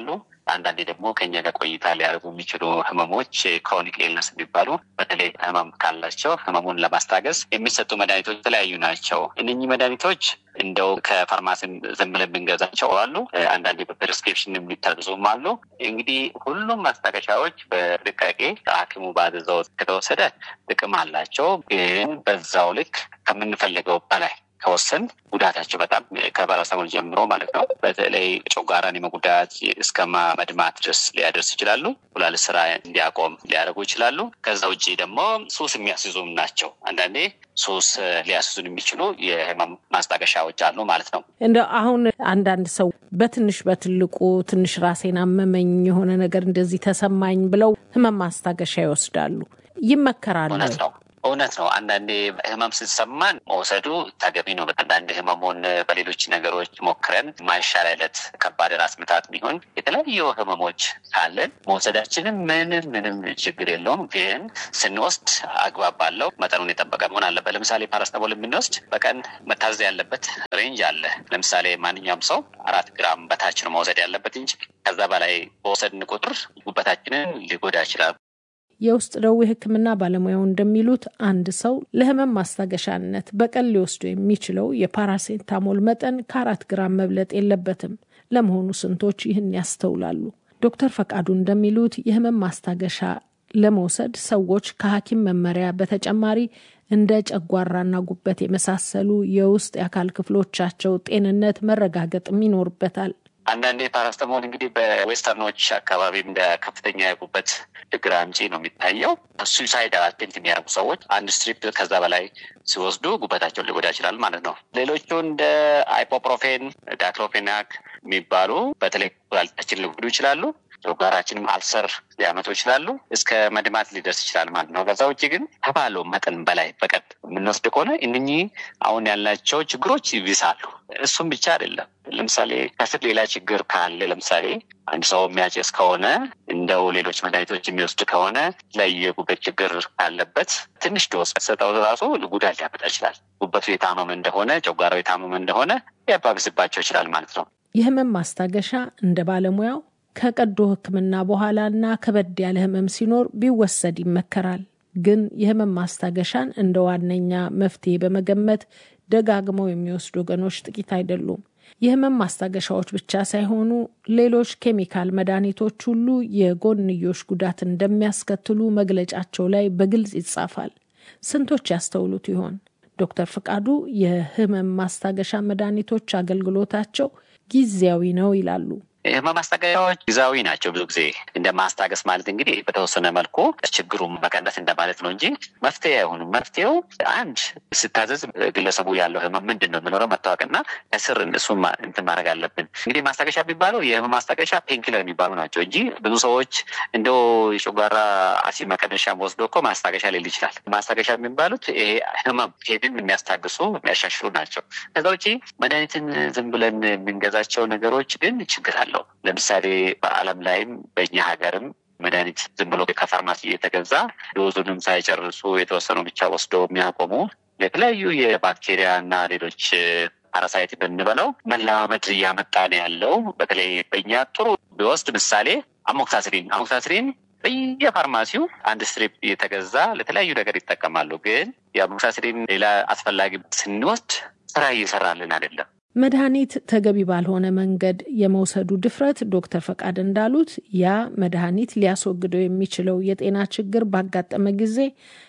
አንዳንዴ ደግሞ ከኛ ጋር ቆይታ ሊያደርጉ የሚችሉ ህመሞች ክሮኒክ ኤልነስ የሚባሉ በተለይ ህመም ካላቸው ህመሙን ለማስታገስ የሚሰጡ መድኃኒቶች የተለያዩ ናቸው። እነኚህ መድኃኒቶች እንደው ከፋርማሲ ዝም ብለን የምንገዛቸው አሉ። አንዳንዴ በፕሪስክሪፕሽን የሚታዘዙም አሉ። እንግዲህ ሁሉም ማስታገሻዎች በጥንቃቄ ሐኪሙ ባዘዘው ከተወሰደ ጥቅም አላቸው። ግን በዛው ልክ ከምንፈልገው በላይ ከወሰን ጉዳታቸው በጣም ከፓራሰታሞል ጀምሮ ማለት ነው። በተለይ ጨጓራን የመጉዳት እስከ መድማት ድረስ ሊያደርስ ይችላሉ። ኩላሊት ስራ እንዲያቆም ሊያደርጉ ይችላሉ። ከዛ ውጭ ደግሞ ሱስ የሚያስይዙም ናቸው። አንዳንዴ ሱስ ሊያስይዙን የሚችሉ የህመም ማስታገሻዎች አሉ ማለት ነው። እንደ አሁን አንዳንድ ሰው በትንሽ በትልቁ ትንሽ ራሴን አመመኝ የሆነ ነገር እንደዚህ ተሰማኝ ብለው ህመም ማስታገሻ ይወስዳሉ። ይመከራሉ። እውነት ነው። እውነት ነው። አንዳንዴ ህመም ስትሰማን መውሰዱ ተገቢ ነው። አንዳንድ ህመሙን በሌሎች ነገሮች ሞክረን ማይሻል አይነት ከባድ ራስ ምታት ቢሆን የተለያዩ ህመሞች ካለን መውሰዳችንም ምንም ምንም ችግር የለውም። ግን ስንወስድ አግባብ ባለው መጠኑን የጠበቀ መሆን አለበት። ለምሳሌ ፓራስታሞል የምንወስድ በቀን መታዘዝ ያለበት ሬንጅ አለ። ለምሳሌ ማንኛውም ሰው አራት ግራም በታች ነው መውሰድ ያለበት እንጂ ከዛ በላይ በወሰድን ቁጥር ጉበታችንን ሊጎዳ ይችላል። የውስጥ ደዌ ሕክምና ባለሙያው እንደሚሉት አንድ ሰው ለህመም ማስታገሻነት በቀን ሊወስዱ የሚችለው የፓራሴታሞል መጠን ከአራት ግራም መብለጥ የለበትም። ለመሆኑ ስንቶች ይህን ያስተውላሉ? ዶክተር ፈቃዱ እንደሚሉት የህመም ማስታገሻ ለመውሰድ ሰዎች ከሐኪም መመሪያ በተጨማሪ እንደ ጨጓራና ጉበት የመሳሰሉ የውስጥ የአካል ክፍሎቻቸው ጤንነት መረጋገጥም ይኖርበታል። አንዳንዴ ፓራስተሞል እንግዲህ በዌስተርኖች አካባቢ እንደ ከፍተኛ የጉበት ችግር አምጪ ነው የሚታየው። ሱሳይድ አቴምፕት የሚያደርጉ ሰዎች አንድ ስትሪፕ ከዛ በላይ ሲወስዱ ጉበታቸውን ሊጎዳ ይችላል ማለት ነው። ሌሎቹ እንደ አይፖፕሮፌን፣ ዳክሎፌናክ የሚባሉ በተለይ ኩላሊታችን ሊጎዱ ይችላሉ። ጨጓራችንም አልሰር ሊያመጡ ይችላሉ። እስከ መድማት ሊደርስ ይችላል ማለት ነው። ከዛ ውጭ ግን ከባለው መጠን በላይ በቀን የምንወስድ ከሆነ እነኚህ አሁን ያልናቸው ችግሮች ይብሳሉ። እሱም ብቻ አይደለም። ለምሳሌ ከስር ሌላ ችግር ካለ ለምሳሌ አንድ ሰው የሚያጨስ ከሆነ እንደው ሌሎች መድኃኒቶች የሚወስድ ከሆነ ላይ የጉበት ችግር ካለበት ትንሽ ዶስ ሰጠው ራሱ ጉዳት ሊያመጣ ይችላል። ጉበቱ የታመመ እንደሆነ፣ ጨጓራው የታመመ እንደሆነ ሊያባብስባቸው ይችላል ማለት ነው። የህመም ማስታገሻ እንደ ባለሙያው ከቀዶ ሕክምና በኋላና ከበድ ያለ ህመም ሲኖር ቢወሰድ ይመከራል። ግን የህመም ማስታገሻን እንደ ዋነኛ መፍትሄ በመገመት ደጋግመው የሚወስዱ ወገኖች ጥቂት አይደሉም። የህመም ማስታገሻዎች ብቻ ሳይሆኑ ሌሎች ኬሚካል መድኃኒቶች ሁሉ የጎንዮሽ ጉዳት እንደሚያስከትሉ መግለጫቸው ላይ በግልጽ ይጻፋል። ስንቶች ያስተውሉት ይሆን? ዶክተር ፍቃዱ የህመም ማስታገሻ መድኃኒቶች አገልግሎታቸው ጊዜያዊ ነው ይላሉ። የህመም ማስታገሻዎች ጊዜያዊ ናቸው። ብዙ ጊዜ እንደ ማስታገስ ማለት እንግዲህ በተወሰነ መልኩ ችግሩን መቀነስ እንደማለት ነው እንጂ መፍትሄ አይሆኑም። መፍትሄው አንድ ስታዘዝ ግለሰቡ ያለው ህመም ምንድን ነው የምኖረው መታወቅና ከስር እሱን እንትን ማድረግ አለብን። እንግዲህ ማስታገሻ የሚባለው የህመም ማስታገሻ ፔንኪለር የሚባሉ ናቸው እንጂ ብዙ ሰዎች እንደው የጨጓራ አሲድ መቀነሻ ወስዶ እኮ ማስታገሻ ሊል ይችላል። ማስታገሻ የሚባሉት ይሄ ህመም ሄድን የሚያስታግሱ የሚያሻሽሉ ናቸው። ከዛ ውጭ መድኃኒትን ዝም ብለን የምንገዛቸው ነገሮች ግን ችግር አለው። ለምሳሌ በዓለም ላይም በእኛ ሀገርም መድኃኒት ዝም ብሎ ከፋርማሲ እየተገዛ ዶዙንም ሳይጨርሱ የተወሰኑ ብቻ ወስደው የሚያቆሙ የተለያዩ የባክቴሪያ እና ሌሎች ፓራሳይት ብንበለው መለማመድ እያመጣ ነው ያለው። በተለይ በእኛ ጥሩ ቢወስድ ምሳሌ አሞክሳስሪን አሞክሳስሪን በየፋርማሲው አንድ ስትሪፕ እየተገዛ ለተለያዩ ነገር ይጠቀማሉ። ግን የአሞክሳስሪን ሌላ አስፈላጊ ስንወስድ ስራ እየሰራልን አይደለም። መድኃኒት ተገቢ ባልሆነ መንገድ የመውሰዱ ድፍረት ዶክተር ፈቃድ እንዳሉት ያ መድኃኒት ሊያስወግደው የሚችለው የጤና ችግር ባጋጠመ ጊዜ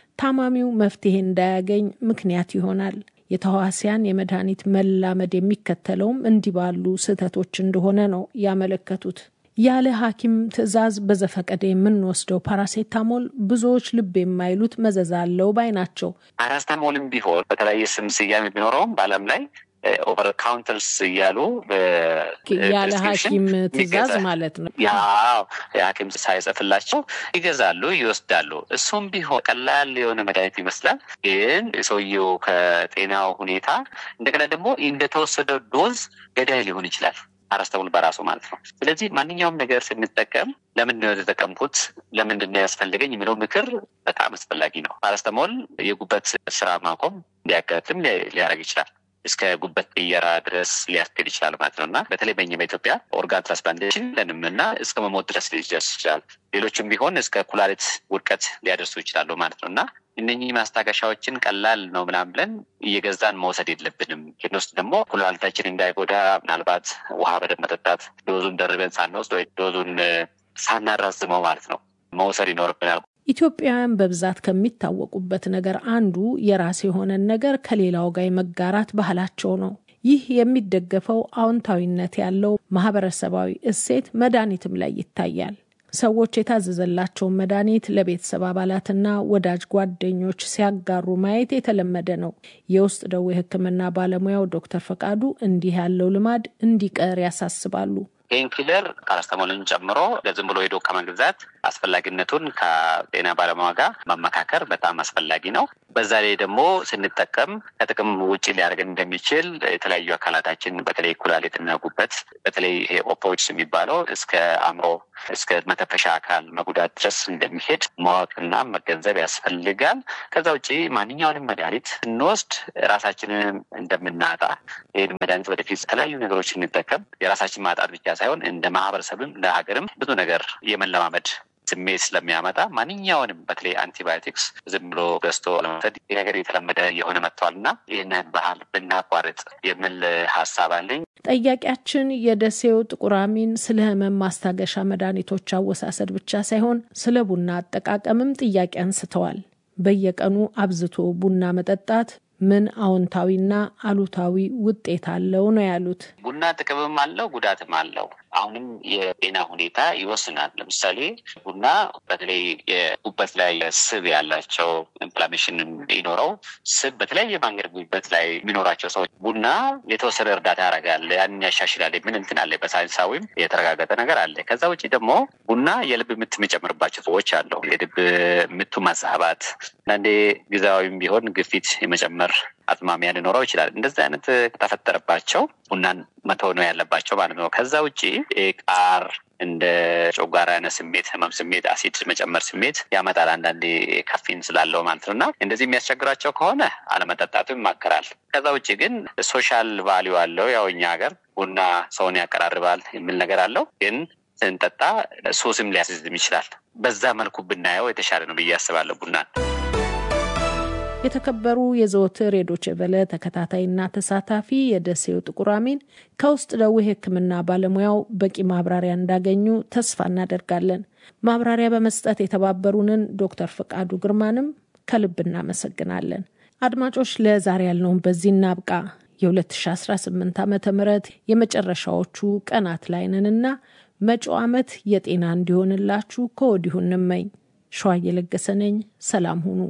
ታማሚው መፍትሄ እንዳያገኝ ምክንያት ይሆናል። የተዋሲያን የመድኃኒት መላመድ የሚከተለውም እንዲህ ባሉ ስህተቶች እንደሆነ ነው ያመለከቱት። ያለ ሐኪም ትዕዛዝ በዘፈቀደ የምንወስደው ፓራሴታሞል ብዙዎች ልብ የማይሉት መዘዝ አለው ባይ ናቸው። ፓራስታሞልም ቢሆን በተለያየ ስም ስያሜ ቢኖረውም በዓለም ላይ ኦቨር ካውንተርስ እያሉ ያለ ሐኪም ትዕዛዝ ማለት ነው። ያው የሐኪም ሳይጽፍላቸው ይገዛሉ፣ ይወስዳሉ። እሱም ቢሆን ቀላል የሆነ መድኃኒት ይመስላል። ግን የሰውየው ከጤናው ሁኔታ እንደገና ደግሞ እንደተወሰደ ዶዝ ገዳይ ሊሆን ይችላል። ፓራስታሞል በራሱ ማለት ነው። ስለዚህ ማንኛውም ነገር ስንጠቀም ለምንድን ነው የተጠቀምኩት፣ ለምንድን ነው ያስፈልገኝ የሚለው ምክር በጣም አስፈላጊ ነው። ፓራስታሞል የጉበት ስራ ማቆም ሊያጋጥም ሊያደርግ ይችላል። እስከ ጉበት ቅየራ ድረስ ሊያስኬድ ይችላል ማለት ነው እና በተለይ በኛ በኢትዮጵያ ኦርጋን ትራንስፕላንቴሽን ለንም እና እስከ መሞት ድረስ ሊደርስ ይችላል። ሌሎችም ቢሆን እስከ ኩላሊት ውድቀት ሊያደርሱ ይችላሉ ማለት ነው እና እነኚህ ማስታገሻዎችን ቀላል ነው ምናምን ብለን እየገዛን መውሰድ የለብንም። ይህን ውስጥ ደግሞ ኩላሊታችን እንዳይጎዳ ምናልባት ውሃ በደንብ መጠጣት፣ ዶዙን ደርበን ሳንወስድ ወይ ዶዙን ሳናራዝመው ማለት ነው መውሰድ ይኖርብናል። ኢትዮጵያውያን በብዛት ከሚታወቁበት ነገር አንዱ የራስ የሆነን ነገር ከሌላው ጋር የመጋራት ባህላቸው ነው። ይህ የሚደገፈው አዎንታዊነት ያለው ማህበረሰባዊ እሴት መድኃኒትም ላይ ይታያል። ሰዎች የታዘዘላቸውን መድኃኒት ለቤተሰብ አባላትና ወዳጅ ጓደኞች ሲያጋሩ ማየት የተለመደ ነው። የውስጥ ደዌ ሕክምና ባለሙያው ዶክተር ፈቃዱ እንዲህ ያለው ልማድ እንዲቀር ያሳስባሉ። ፔንኪለር ፓራስታሞልን ጨምሮ ዝም ብሎ ሄዶ ከመግዛት አስፈላጊነቱን ከጤና ባለሙያ ጋር መመካከር በጣም አስፈላጊ ነው። በዛ ላይ ደግሞ ስንጠቀም ከጥቅም ውጭ ሊያደርገን እንደሚችል የተለያዩ አካላታችን በተለይ ኩላሊትና ጉበት በተለይ ይሄ ኦፖይድስ የሚባለው እስከ አእምሮ እስከ መተፈሻ አካል መጉዳት ድረስ እንደሚሄድ ማወቅና መገንዘብ ያስፈልጋል። ከዛ ውጭ ማንኛውንም መድኃኒት ስንወስድ ራሳችንን እንደምናጣ ይህን መድኃኒት ወደፊት የተለያዩ ነገሮች ስንጠቀም የራሳችን ማጣት ብቻ ሳይሆን እንደ ማህበረሰብም እንደ ሀገርም ብዙ ነገር የመለማመድ ስሜት ስለሚያመጣ ማንኛውንም በተለይ አንቲባዮቲክስ ዝም ብሎ ገዝቶ ለመውሰድ ይህ ነገር የተለመደ የሆነ መጥቷል እና ይህንን ባህል ብናቋርጥ የሚል ሀሳብ አለኝ። ጠያቂያችን የደሴው ጥቁር አሚን ስለ ህመም ማስታገሻ መድኃኒቶች አወሳሰድ ብቻ ሳይሆን ስለ ቡና አጠቃቀምም ጥያቄ አንስተዋል። በየቀኑ አብዝቶ ቡና መጠጣት ምን አዎንታዊና አሉታዊ ውጤት አለው ነው ያሉት። ቡና ጥቅምም አለው ጉዳትም አለው። አሁንም የጤና ሁኔታ ይወስናል። ለምሳሌ ቡና በተለይ የጉበት ላይ ስብ ያላቸው ኢንፍላሜሽን ይኖረው ስብ በተለያየ መንገድ ጉበት ላይ የሚኖራቸው ሰዎች ቡና የተወሰነ እርዳታ ያደርጋል፣ ያንን ያሻሽላል። ምን እንትን አለ፣ በሳይንሳዊም የተረጋገጠ ነገር አለ። ከዛ ውጭ ደግሞ ቡና የልብ ምት የሚጨምርባቸው ሰዎች አለው። የልብ ምቱ ማዛባት፣ አንዳንዴ ጊዜያዊም ቢሆን ግፊት የመጨመር አዝማሚያ ሊኖረው ይችላል። እንደዚህ አይነት ከተፈጠረባቸው ቡናን መተው ነው ያለባቸው ማለት ነው። ከዛ ውጭ ቃር እንደ ጨጓራ አይነት ስሜት፣ ህመም ስሜት፣ አሲድ መጨመር ስሜት ያመጣል አንዳንዴ ካፊን ስላለው ማለት ነው እና እንደዚህ የሚያስቸግራቸው ከሆነ አለመጠጣቱ ይማከራል። ከዛ ውጭ ግን ሶሻል ቫሊዩ አለው። ያው እኛ ሀገር ቡና ሰውን ያቀራርባል የሚል ነገር አለው ግን ስንጠጣ ሱስም ሊያስይዝም ይችላል። በዛ መልኩ ብናየው የተሻለ ነው ብዬ አስባለሁ ቡናን። የተከበሩ የዘወትር የዶቼ ቬለ ተከታታይና ተሳታፊ የደሴው ጥቁር አሚን ከውስጥ ደዌ ሕክምና ባለሙያው በቂ ማብራሪያ እንዳገኙ ተስፋ እናደርጋለን። ማብራሪያ በመስጠት የተባበሩንን ዶክተር ፈቃዱ ግርማንም ከልብ እናመሰግናለን። አድማጮች፣ ለዛሬ ያልነውን በዚህ እናብቃ። የ2018 ዓ ም የመጨረሻዎቹ ቀናት ላይ ነንና መጪው ዓመት የጤና እንዲሆንላችሁ ከወዲሁ እንመኝ። ሸዋ እየለገሰ ነኝ። ሰላም ሁኑ።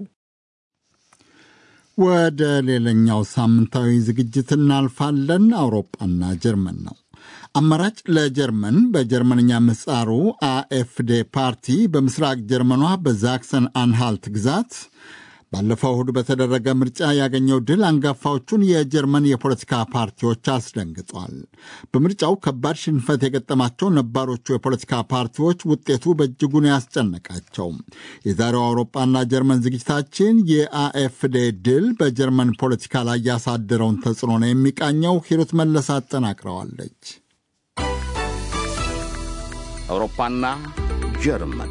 ወደ ሌላኛው ሳምንታዊ ዝግጅት እናልፋለን። አውሮፓና ጀርመን ነው። አማራጭ ለጀርመን በጀርመንኛ ምህጻሩ አኤፍዴ ፓርቲ በምስራቅ ጀርመኗ በዛክሰን አንሃልት ግዛት ባለፈው እሁድ በተደረገ ምርጫ ያገኘው ድል አንጋፋዎቹን የጀርመን የፖለቲካ ፓርቲዎች አስደንግጧል። በምርጫው ከባድ ሽንፈት የገጠማቸው ነባሮቹ የፖለቲካ ፓርቲዎች ውጤቱ በእጅጉን ያስጨነቃቸው። የዛሬው አውሮፓና ጀርመን ዝግጅታችን የአኤፍዴ ድል በጀርመን ፖለቲካ ላይ ያሳደረውን ተጽዕኖ ነው የሚቃኘው። ሂሩት መለስ አጠናቅረዋለች። አውሮፓና ጀርመን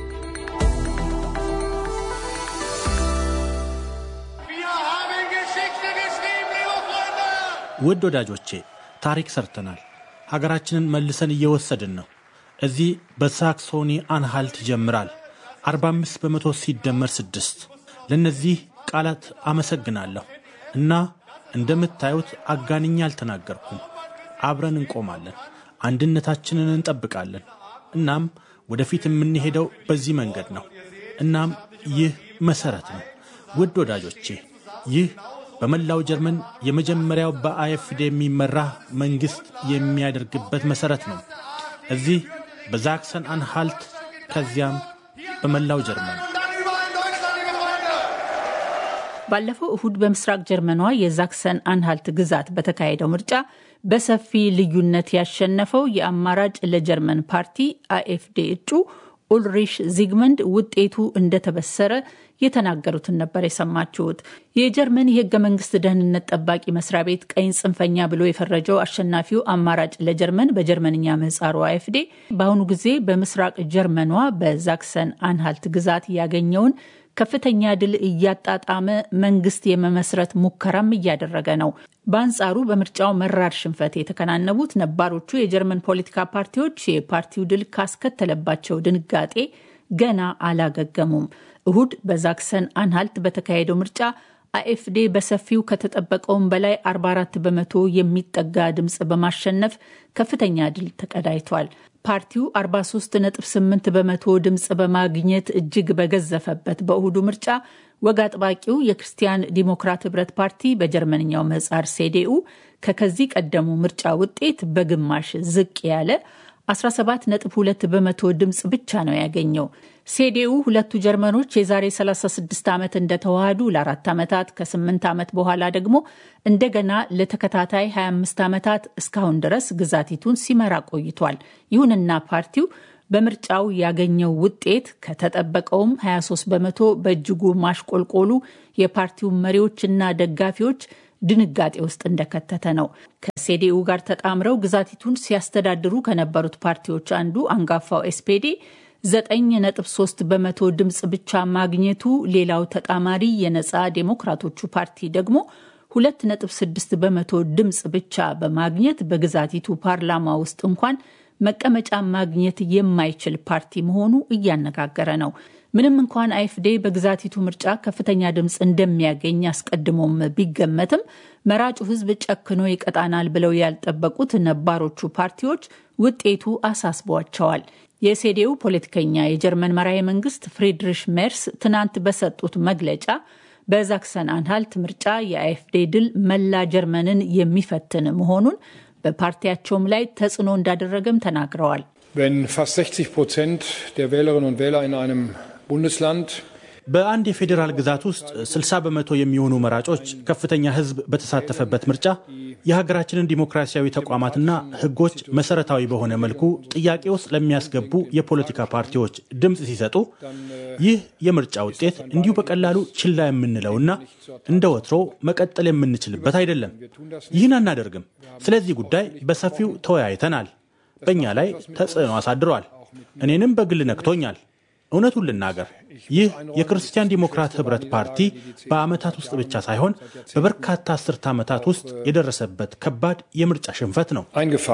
ውድ ወዳጆቼ ታሪክ ሰርተናል። ሀገራችንን መልሰን እየወሰድን ነው። እዚህ በሳክሶኒ አንሃልት ይጀምራል። 45 በመቶ ሲደመር ስድስት ለእነዚህ ቃላት አመሰግናለሁ እና እንደምታዩት አጋንኛ አልተናገርኩም። አብረን እንቆማለን፣ አንድነታችንን እንጠብቃለን። እናም ወደፊት የምንሄደው በዚህ መንገድ ነው። እናም ይህ መሰረት ነው። ውድ ወዳጆቼ ይህ በመላው ጀርመን የመጀመሪያው በአኤፍዴ የሚመራ መንግሥት የሚያደርግበት መሠረት ነው። እዚህ በዛክሰን አንሃልት ከዚያም በመላው ጀርመን። ባለፈው እሁድ በምስራቅ ጀርመኗ የዛክሰን አንሃልት ግዛት በተካሄደው ምርጫ በሰፊ ልዩነት ያሸነፈው የአማራጭ ለጀርመን ፓርቲ አኤፍዴ እጩ ኡልሪሽ ዚግመንድ ውጤቱ እንደተበሰረ የተናገሩትን ነበር የሰማችሁት። የጀርመን የህገ መንግስት ደህንነት ጠባቂ መስሪያ ቤት ቀኝ ጽንፈኛ ብሎ የፈረጀው አሸናፊው አማራጭ ለጀርመን በጀርመንኛ ምህጻሩ አኤፍዴ በአሁኑ ጊዜ በምስራቅ ጀርመኗ በዛክሰን አንሃልት ግዛት ያገኘውን ከፍተኛ ድል እያጣጣመ መንግስት የመመስረት ሙከራም እያደረገ ነው። በአንጻሩ በምርጫው መራር ሽንፈት የተከናነቡት ነባሮቹ የጀርመን ፖለቲካ ፓርቲዎች የፓርቲው ድል ካስከተለባቸው ድንጋጤ ገና አላገገሙም። እሁድ በዛክሰን አንሃልት በተካሄደው ምርጫ አኤፍዴ በሰፊው ከተጠበቀውም በላይ 44 በመቶ የሚጠጋ ድምፅ በማሸነፍ ከፍተኛ ድል ተቀዳጅቷል። ፓርቲው 43.8 በመቶ ድምፅ በማግኘት እጅግ በገዘፈበት በእሁዱ ምርጫ ወግ አጥባቂው የክርስቲያን ዲሞክራት ህብረት ፓርቲ በጀርመንኛው ምህጻር ሴዴኡ ከከዚህ ቀደሙ ምርጫ ውጤት በግማሽ ዝቅ ያለ 17.2 በመቶ ድምፅ ብቻ ነው ያገኘው። ሴዴኡ ሁለቱ ጀርመኖች የዛሬ 36 ዓመት እንደተዋሃዱ ለአራት ዓመታት ከ8 ዓመት በኋላ ደግሞ እንደገና ለተከታታይ 25 ዓመታት እስካሁን ድረስ ግዛቲቱን ሲመራ ቆይቷል። ይሁንና ፓርቲው በምርጫው ያገኘው ውጤት ከተጠበቀውም 23 በመቶ በእጅጉ ማሽቆልቆሉ የፓርቲው መሪዎችና ደጋፊዎች ድንጋጤ ውስጥ እንደከተተ ነው። ከሴዴኡ ጋር ተጣምረው ግዛቲቱን ሲያስተዳድሩ ከነበሩት ፓርቲዎች አንዱ አንጋፋው ኤስፔዴ 9.3 በመቶ ድምፅ ብቻ ማግኘቱ፣ ሌላው ተጣማሪ የነፃ ዴሞክራቶቹ ፓርቲ ደግሞ 2.6 በመቶ ድምፅ ብቻ በማግኘት በግዛቲቱ ፓርላማ ውስጥ እንኳን መቀመጫ ማግኘት የማይችል ፓርቲ መሆኑ እያነጋገረ ነው። ምንም እንኳን አይፍዴ በግዛቲቱ ምርጫ ከፍተኛ ድምፅ እንደሚያገኝ አስቀድሞም ቢገመትም መራጩ ሕዝብ ጨክኖ ይቀጣናል ብለው ያልጠበቁት ነባሮቹ ፓርቲዎች ውጤቱ አሳስቧቸዋል። የሴዴው ፖለቲከኛ የጀርመን መራሄ መንግስት ፍሪድሪሽ ሜርስ ትናንት በሰጡት መግለጫ በዛክሰን አንሃልት ምርጫ የአይፍዴ ድል መላ ጀርመንን የሚፈትን መሆኑን በፓርቲያቸውም ላይ ተጽዕኖ እንዳደረገም ተናግረዋል። Wenn fast 60 Prozent der Wählerinnen und Wähler in einem Bundesland በአንድ የፌዴራል ግዛት ውስጥ 60 በመቶ የሚሆኑ መራጮች ከፍተኛ ህዝብ በተሳተፈበት ምርጫ የሀገራችንን ዲሞክራሲያዊ ተቋማትና ህጎች መሰረታዊ በሆነ መልኩ ጥያቄ ውስጥ ለሚያስገቡ የፖለቲካ ፓርቲዎች ድምፅ ሲሰጡ ይህ የምርጫ ውጤት እንዲሁ በቀላሉ ችላ የምንለውና እንደ ወትሮ መቀጠል የምንችልበት አይደለም። ይህን አናደርግም። ስለዚህ ጉዳይ በሰፊው ተወያይተናል። በእኛ ላይ ተጽዕኖ አሳድሯል። እኔንም በግል ነክቶኛል። እውነቱን ልናገር ይህ የክርስቲያን ዲሞክራት ህብረት ፓርቲ በዓመታት ውስጥ ብቻ ሳይሆን በበርካታ አስርተ ዓመታት ውስጥ የደረሰበት ከባድ የምርጫ ሽንፈት ነው።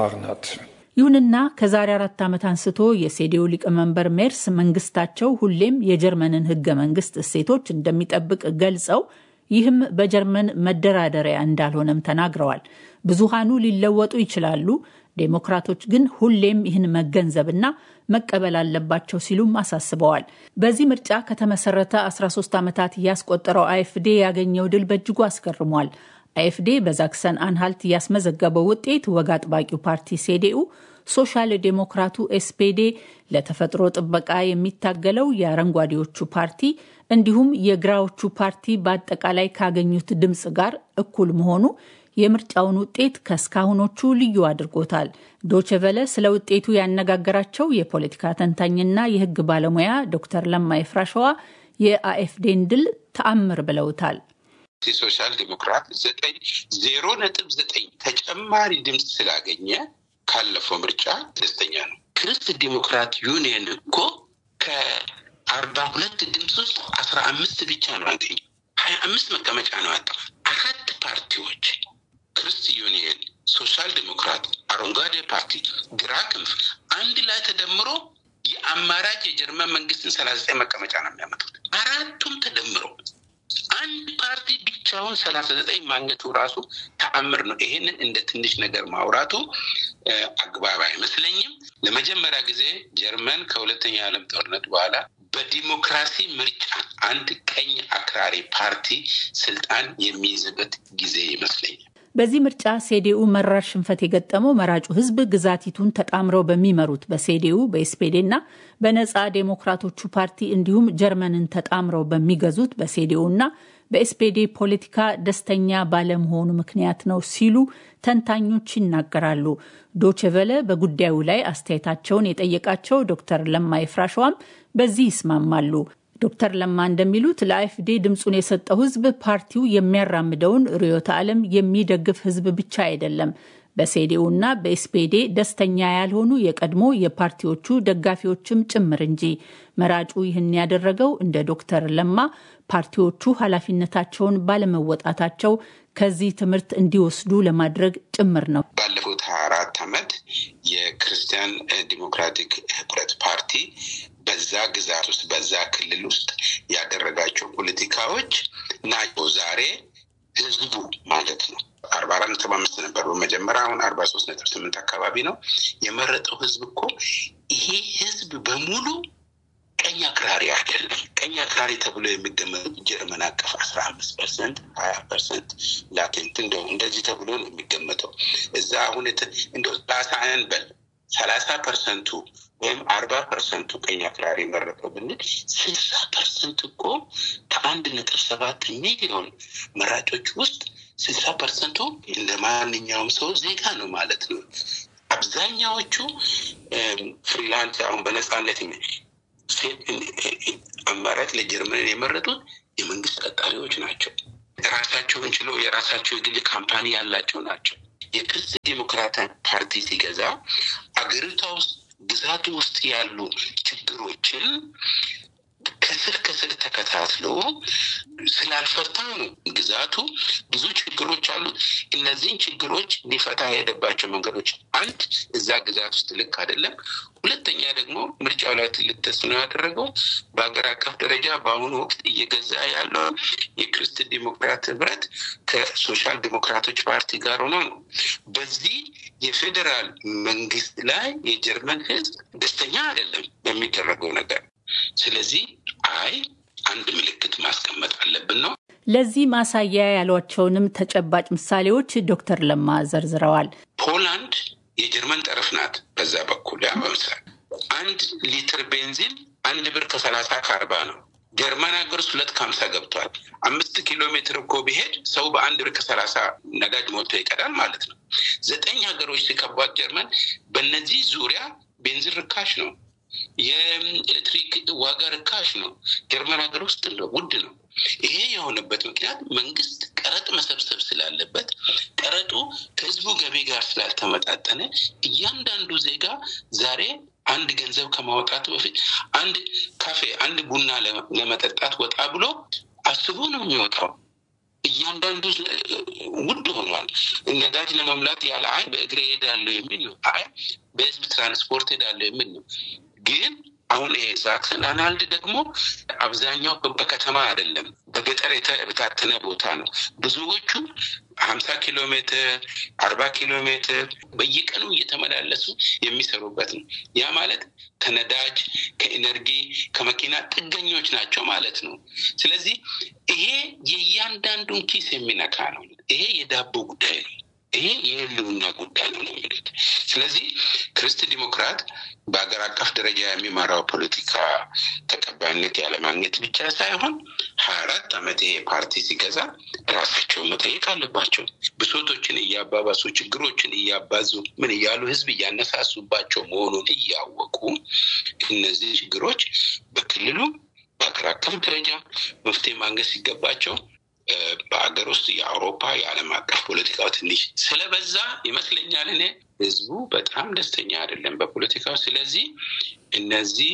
ይሁንና ከዛሬ አራት ዓመት አንስቶ የሴዴው ሊቀመንበር ሜርስ መንግስታቸው ሁሌም የጀርመንን ህገ መንግስት እሴቶች እንደሚጠብቅ ገልጸው ይህም በጀርመን መደራደሪያ እንዳልሆነም ተናግረዋል። ብዙሃኑ ሊለወጡ ይችላሉ፣ ዴሞክራቶች ግን ሁሌም ይህን መገንዘብና መቀበል አለባቸው ሲሉም አሳስበዋል። በዚህ ምርጫ ከተመሰረተ 13 ዓመታት ያስቆጠረው አይኤፍዴ ያገኘው ድል በእጅጉ አስገርሟል። አይኤፍዴ በዛክሰን አንሃልት ያስመዘገበው ውጤት ወግ አጥባቂው ፓርቲ ሴዴኡ፣ ሶሻል ዴሞክራቱ ኤስፔዴ፣ ለተፈጥሮ ጥበቃ የሚታገለው የአረንጓዴዎቹ ፓርቲ እንዲሁም የግራዎቹ ፓርቲ በአጠቃላይ ካገኙት ድምፅ ጋር እኩል መሆኑ የምርጫውን ውጤት ከእስካሁኖቹ ልዩ አድርጎታል። ዶችቨለ ስለ ውጤቱ ያነጋገራቸው የፖለቲካ ተንታኝና የሕግ ባለሙያ ዶክተር ለማ ይፍራሸዋ የአኤፍዴን ድል ተአምር ብለውታል። ሶሻል ዲሞክራት ዘጠኝ ዜሮ ነጥብ ዘጠኝ ተጨማሪ ድምፅ ስላገኘ ካለፈው ምርጫ ደስተኛ ነው። ክርስት ዲሞክራት ዩኒየን እኮ ከአርባ ሁለት ድምፅ ውስጥ አስራ አምስት ብቻ ነው ያገኘው። ሀያ አምስት መቀመጫ ነው ያጣው። አራት ፓርቲዎች ክርስት ዩኒየን፣ ሶሻል ዲሞክራት፣ አረንጓዴ ፓርቲ፣ ግራ ክንፍ አንድ ላይ ተደምሮ የአማራጭ የጀርመን መንግስትን ሰላሳ ዘጠኝ መቀመጫ ነው የሚያመጡት። አራቱም ተደምሮ አንድ ፓርቲ ብቻውን ሰላሳ ዘጠኝ ማግኘቱ ራሱ ተአምር ነው። ይሄንን እንደ ትንሽ ነገር ማውራቱ አግባብ አይመስለኝም። ለመጀመሪያ ጊዜ ጀርመን ከሁለተኛ የዓለም ጦርነት በኋላ በዲሞክራሲ ምርጫ አንድ ቀኝ አክራሪ ፓርቲ ስልጣን የሚይዝበት ጊዜ ይመስለኛል። በዚህ ምርጫ ሴዴኡ መራር ሽንፈት የገጠመው መራጩ ሕዝብ ግዛቲቱን ተጣምረው በሚመሩት በሴዴኡ በኤስፔዴ እና በነፃ ዴሞክራቶቹ ፓርቲ እንዲሁም ጀርመንን ተጣምረው በሚገዙት በሴዴኡ እና በኤስፔዴ ፖለቲካ ደስተኛ ባለመሆኑ ምክንያት ነው ሲሉ ተንታኞች ይናገራሉ። ዶችቨለ በጉዳዩ ላይ አስተያየታቸውን የጠየቃቸው ዶክተር ለማ ይፍራሸዋም በዚህ ይስማማሉ። ዶክተር ለማ እንደሚሉት ለአኤፍዴ ድምፁን የሰጠው ህዝብ ፓርቲው የሚያራምደውን ርዕዮተ ዓለም የሚደግፍ ህዝብ ብቻ አይደለም በሴዴኡና በኤስፔዴ ደስተኛ ያልሆኑ የቀድሞ የፓርቲዎቹ ደጋፊዎችም ጭምር እንጂ። መራጩ ይህን ያደረገው እንደ ዶክተር ለማ ፓርቲዎቹ ኃላፊነታቸውን ባለመወጣታቸው ከዚህ ትምህርት እንዲወስዱ ለማድረግ ጭምር ነው። ባለፉት ሀያ አራት ዓመት የክርስቲያን ዲሞክራቲክ ህብረት ፓርቲ በዛ ግዛት ውስጥ በዛ ክልል ውስጥ ያደረጋቸው ፖለቲካዎች ናቸው ዛሬ ህዝቡ ማለት ነው አርባ አራት ነጥብ አምስት ነበር በመጀመሪያ አሁን አርባ ሶስት ነጥብ ስምንት አካባቢ ነው የመረጠው ህዝብ እኮ ይሄ ህዝብ በሙሉ ቀኝ አክራሪ አይደለም። ቀኝ አክራሪ ተብሎ የሚገመቱ ጀርመን አቀፍ አስራ አምስት ፐርሰንት ሀያ ፐርሰንት ላቴንት እንደው እንደዚህ ተብሎ ነው የሚገመተው። እዛ አሁን እንደው ሰላሳ እንበል ሰላሳ ፐርሰንቱ ወይም አርባ ፐርሰንቱ ቀኝ አክራሪ መረጠው ብንል ስልሳ ፐርሰንት እኮ ከአንድ ነጥብ ሰባት ሚሊዮን መራጮች ውስጥ ስልሳ ፐርሰንቱ እንደ ማንኛውም ሰው ዜጋ ነው ማለት ነው። አብዛኛዎቹ ፍሪላንስ አሁን በነፃነት አማራጭ ለጀርመን የመረጡት የመንግስት ቀጣሪዎች ናቸው። ራሳቸውን ችለው የራሳቸው የግል ካምፓኒ ያላቸው ናቸው። የክርስት ዴሞክራቲክ ፓርቲ ሲገዛ አገሪቷ ውስጥ ግዛቱ ውስጥ ያሉ ችግሮችን ከስር ከስር ተከታትሎ ስላልፈታ ነው። ግዛቱ ብዙ ችግሮች አሉት። እነዚህን ችግሮች ሊፈታ የሄደባቸው መንገዶች አንድ እዛ ግዛት ውስጥ ልክ አይደለም። ሁለተኛ ደግሞ ምርጫው ላይ ትልቅ ተጽዕኖ ያደረገው በሀገር አቀፍ ደረጃ በአሁኑ ወቅት እየገዛ ያለው የክርስት ዲሞክራት ህብረት ከሶሻል ዲሞክራቶች ፓርቲ ጋር ሆኖ ነው። በዚህ የፌዴራል መንግስት ላይ የጀርመን ህዝብ ደስተኛ አይደለም በሚደረገው ነገር። ስለዚህ አይ አንድ ምልክት ማስቀመጥ አለብን ነው። ለዚህ ማሳያ ያሏቸውንም ተጨባጭ ምሳሌዎች ዶክተር ለማ ዘርዝረዋል። ፖላንድ የጀርመን ጠረፍ ናት። በዛ በኩል ያ በምስራቅ አንድ ሊትር ቤንዚን አንድ ብር ከሰላሳ ከአርባ ነው። ጀርመን ሀገር ውስጥ ሁለት ከሀምሳ ገብቷል። አምስት ኪሎ ሜትር እኮ ቢሄድ ሰው በአንድ ብር ከሰላሳ ነዳጅ ሞልቶ ይቀዳል ማለት ነው። ዘጠኝ ሀገሮች ሲከቧት ጀርመን በእነዚህ ዙሪያ ቤንዚን ርካሽ ነው። የኤሌክትሪክ ዋጋ ርካሽ ነው። ጀርመን ሀገር ውስጥ እንደው ውድ ነው። ይሄ የሆነበት ምክንያት መንግስት ቀረጥ መሰብሰብ ስላለበት ቀረጡ ከህዝቡ ገቢ ጋር ስላልተመጣጠነ እያንዳንዱ ዜጋ ዛሬ አንድ ገንዘብ ከማውጣቱ በፊት አንድ ካፌ፣ አንድ ቡና ለመጠጣት ወጣ ብሎ አስቦ ነው የሚወጣው። እያንዳንዱ ውድ ሆኗል። ነዳጅ ለመሙላት ያለ አይ በእግሬ ሄዳለሁ የሚል ነው። አይ በህዝብ ትራንስፖርት ሄዳለሁ የሚል ነው። ግን አሁን ይሄ ሳክሰን አናልድ ደግሞ አብዛኛው በከተማ አይደለም፣ በገጠር የተበታተነ ቦታ ነው። ብዙዎቹ ሀምሳ ኪሎ ሜትር አርባ ኪሎ ሜትር በየቀኑ እየተመላለሱ የሚሰሩበት ነው። ያ ማለት ከነዳጅ ከኢነርጂ ከመኪና ጥገኞች ናቸው ማለት ነው። ስለዚህ ይሄ የእያንዳንዱን ኪስ የሚነካ ነው። ይሄ የዳቦ ጉዳይ ነው። ይሄ የህልውና ጉዳይ ነው ነው የሚሉት። ስለዚህ ክርስት ዲሞክራት በሀገር አቀፍ ደረጃ የሚመራው ፖለቲካ ተቀባይነት ያለማግኘት ብቻ ሳይሆን ሀያ አራት ዓመት ይሄ ፓርቲ ሲገዛ ራሳቸው መጠየቅ አለባቸው። ብሶቶችን እያባባሱ ችግሮችን እያባዙ ምን እያሉ ህዝብ እያነሳሱባቸው መሆኑን እያወቁ እነዚህ ችግሮች በክልሉ በሀገር አቀፍ ደረጃ መፍትሄ ማግኘት ሲገባቸው በሀገር ውስጥ የአውሮፓ የዓለም አቀፍ ፖለቲካው ትንሽ ስለበዛ ይመስለኛል እኔ ህዝቡ በጣም ደስተኛ አይደለም በፖለቲካው። ስለዚህ እነዚህ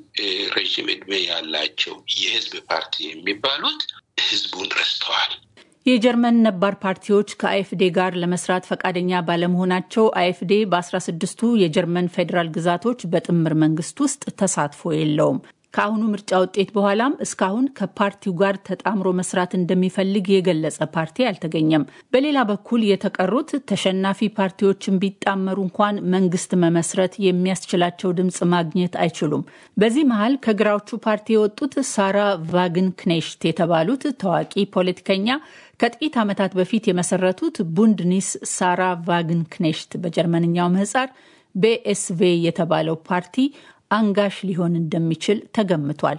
ረዥም እድሜ ያላቸው የህዝብ ፓርቲ የሚባሉት ህዝቡን ረስተዋል። የጀርመን ነባር ፓርቲዎች ከአኤፍዴ ጋር ለመስራት ፈቃደኛ ባለመሆናቸው አኤፍዴ በአስራ ስድስቱ የጀርመን ፌዴራል ግዛቶች በጥምር መንግስት ውስጥ ተሳትፎ የለውም። ከአሁኑ ምርጫ ውጤት በኋላም እስካሁን ከፓርቲው ጋር ተጣምሮ መስራት እንደሚፈልግ የገለጸ ፓርቲ አልተገኘም። በሌላ በኩል የተቀሩት ተሸናፊ ፓርቲዎችን ቢጣመሩ እንኳን መንግስት መመስረት የሚያስችላቸው ድምፅ ማግኘት አይችሉም። በዚህ መሀል ከግራዎቹ ፓርቲ የወጡት ሳራ ቫግን ክኔሽት የተባሉት ታዋቂ ፖለቲከኛ ከጥቂት ዓመታት በፊት የመሰረቱት ቡንድኒስ ሳራ ቫግን ክኔሽት በጀርመንኛው ምህጻር ቤኤስቬ የተባለው ፓርቲ አንጋሽ ሊሆን እንደሚችል ተገምቷል።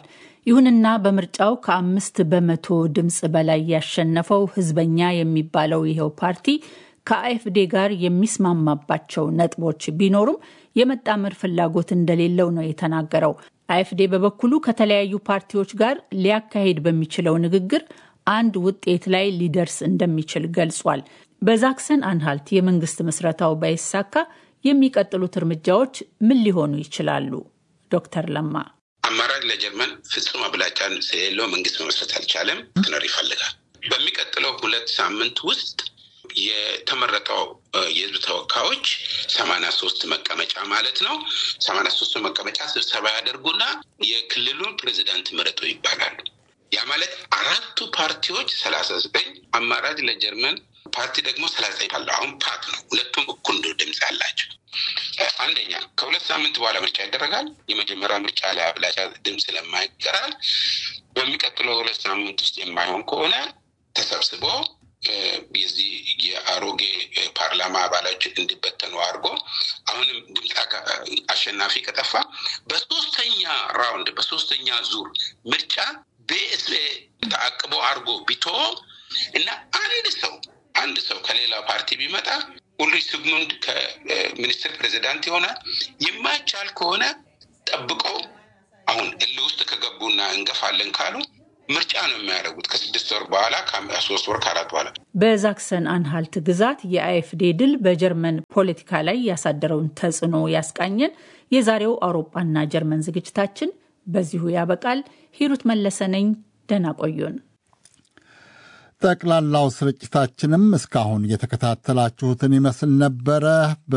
ይሁንና በምርጫው ከአምስት በመቶ ድምፅ በላይ ያሸነፈው ህዝበኛ የሚባለው ይኸው ፓርቲ ከአኤፍዴ ጋር የሚስማማባቸው ነጥቦች ቢኖሩም የመጣመር ፍላጎት እንደሌለው ነው የተናገረው። አኤፍዴ በበኩሉ ከተለያዩ ፓርቲዎች ጋር ሊያካሄድ በሚችለው ንግግር አንድ ውጤት ላይ ሊደርስ እንደሚችል ገልጿል። በዛክሰን አንሃልት የመንግስት ምስረታው ባይሳካ የሚቀጥሉት እርምጃዎች ምን ሊሆኑ ይችላሉ? ዶክተር ለማ አማራጭ ለጀርመን ፍጹም አብላጫ ስለሌለው መንግስት መመስረት አልቻለም። ትነር ይፈልጋል። በሚቀጥለው ሁለት ሳምንት ውስጥ የተመረጠው የህዝብ ተወካዮች ሰማንያ ሶስት መቀመጫ ማለት ነው። ሰማንያ ሶስቱ መቀመጫ ስብሰባ ያደርጉና የክልሉን ፕሬዚዳንት ምረጡ ይባላሉ። ያ ማለት አራቱ ፓርቲዎች ሰላሳ ዘጠኝ አማራጭ ለጀርመን ፓርቲ ደግሞ ሰላሳ ዘጠኝ አለው። አሁን ፓት ነው። ሁለቱም እኩል ድምፅ ያላቸው አንደኛ ከሁለት ሳምንት በኋላ ምርጫ ይደረጋል። የመጀመሪያ ምርጫ ላይ አብላጫ ድምፅ ለማይቀራል በሚቀጥለው ሁለት ሳምንት ውስጥ የማይሆን ከሆነ ተሰብስቦ የዚህ የአሮጌ ፓርላማ አባላች እንዲበተኑ አድርጎ አሁንም ድምፅ አሸናፊ ከጠፋ በሶስተኛ ራውንድ በሶስተኛ ዙር ምርጫ በኤስኤ ተአቅቦ አድርጎ ቢቶ እና አንድ ሰው አንድ ሰው ከሌላ ፓርቲ ቢመጣ ሁሉ ሲግሙንድ ከሚኒስትር ፕሬዚዳንት ይሆናል። የማይቻል ከሆነ ጠብቀው አሁን እል ውስጥ ከገቡና እንገፋለን ካሉ ምርጫ ነው የሚያደርጉት ከስድስት ወር በኋላ ከሶስት ወር ከአራት በኋላ። በዛክሰን አንሃልት ግዛት የአኤፍዴ ድል በጀርመን ፖለቲካ ላይ ያሳደረውን ተጽዕኖ ያስቃኘን የዛሬው አውሮፓና ጀርመን ዝግጅታችን በዚሁ ያበቃል። ሂሩት መለሰ ነኝ። ደህና ቆዩን። ጠቅላላው ስርጭታችንም እስካሁን የተከታተላችሁትን ይመስል ነበረ።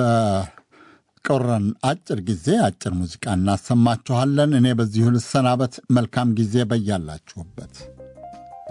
በቀረን አጭር ጊዜ አጭር ሙዚቃ እናሰማችኋለን። እኔ በዚሁ ልሰናበት። መልካም ጊዜ በያላችሁበት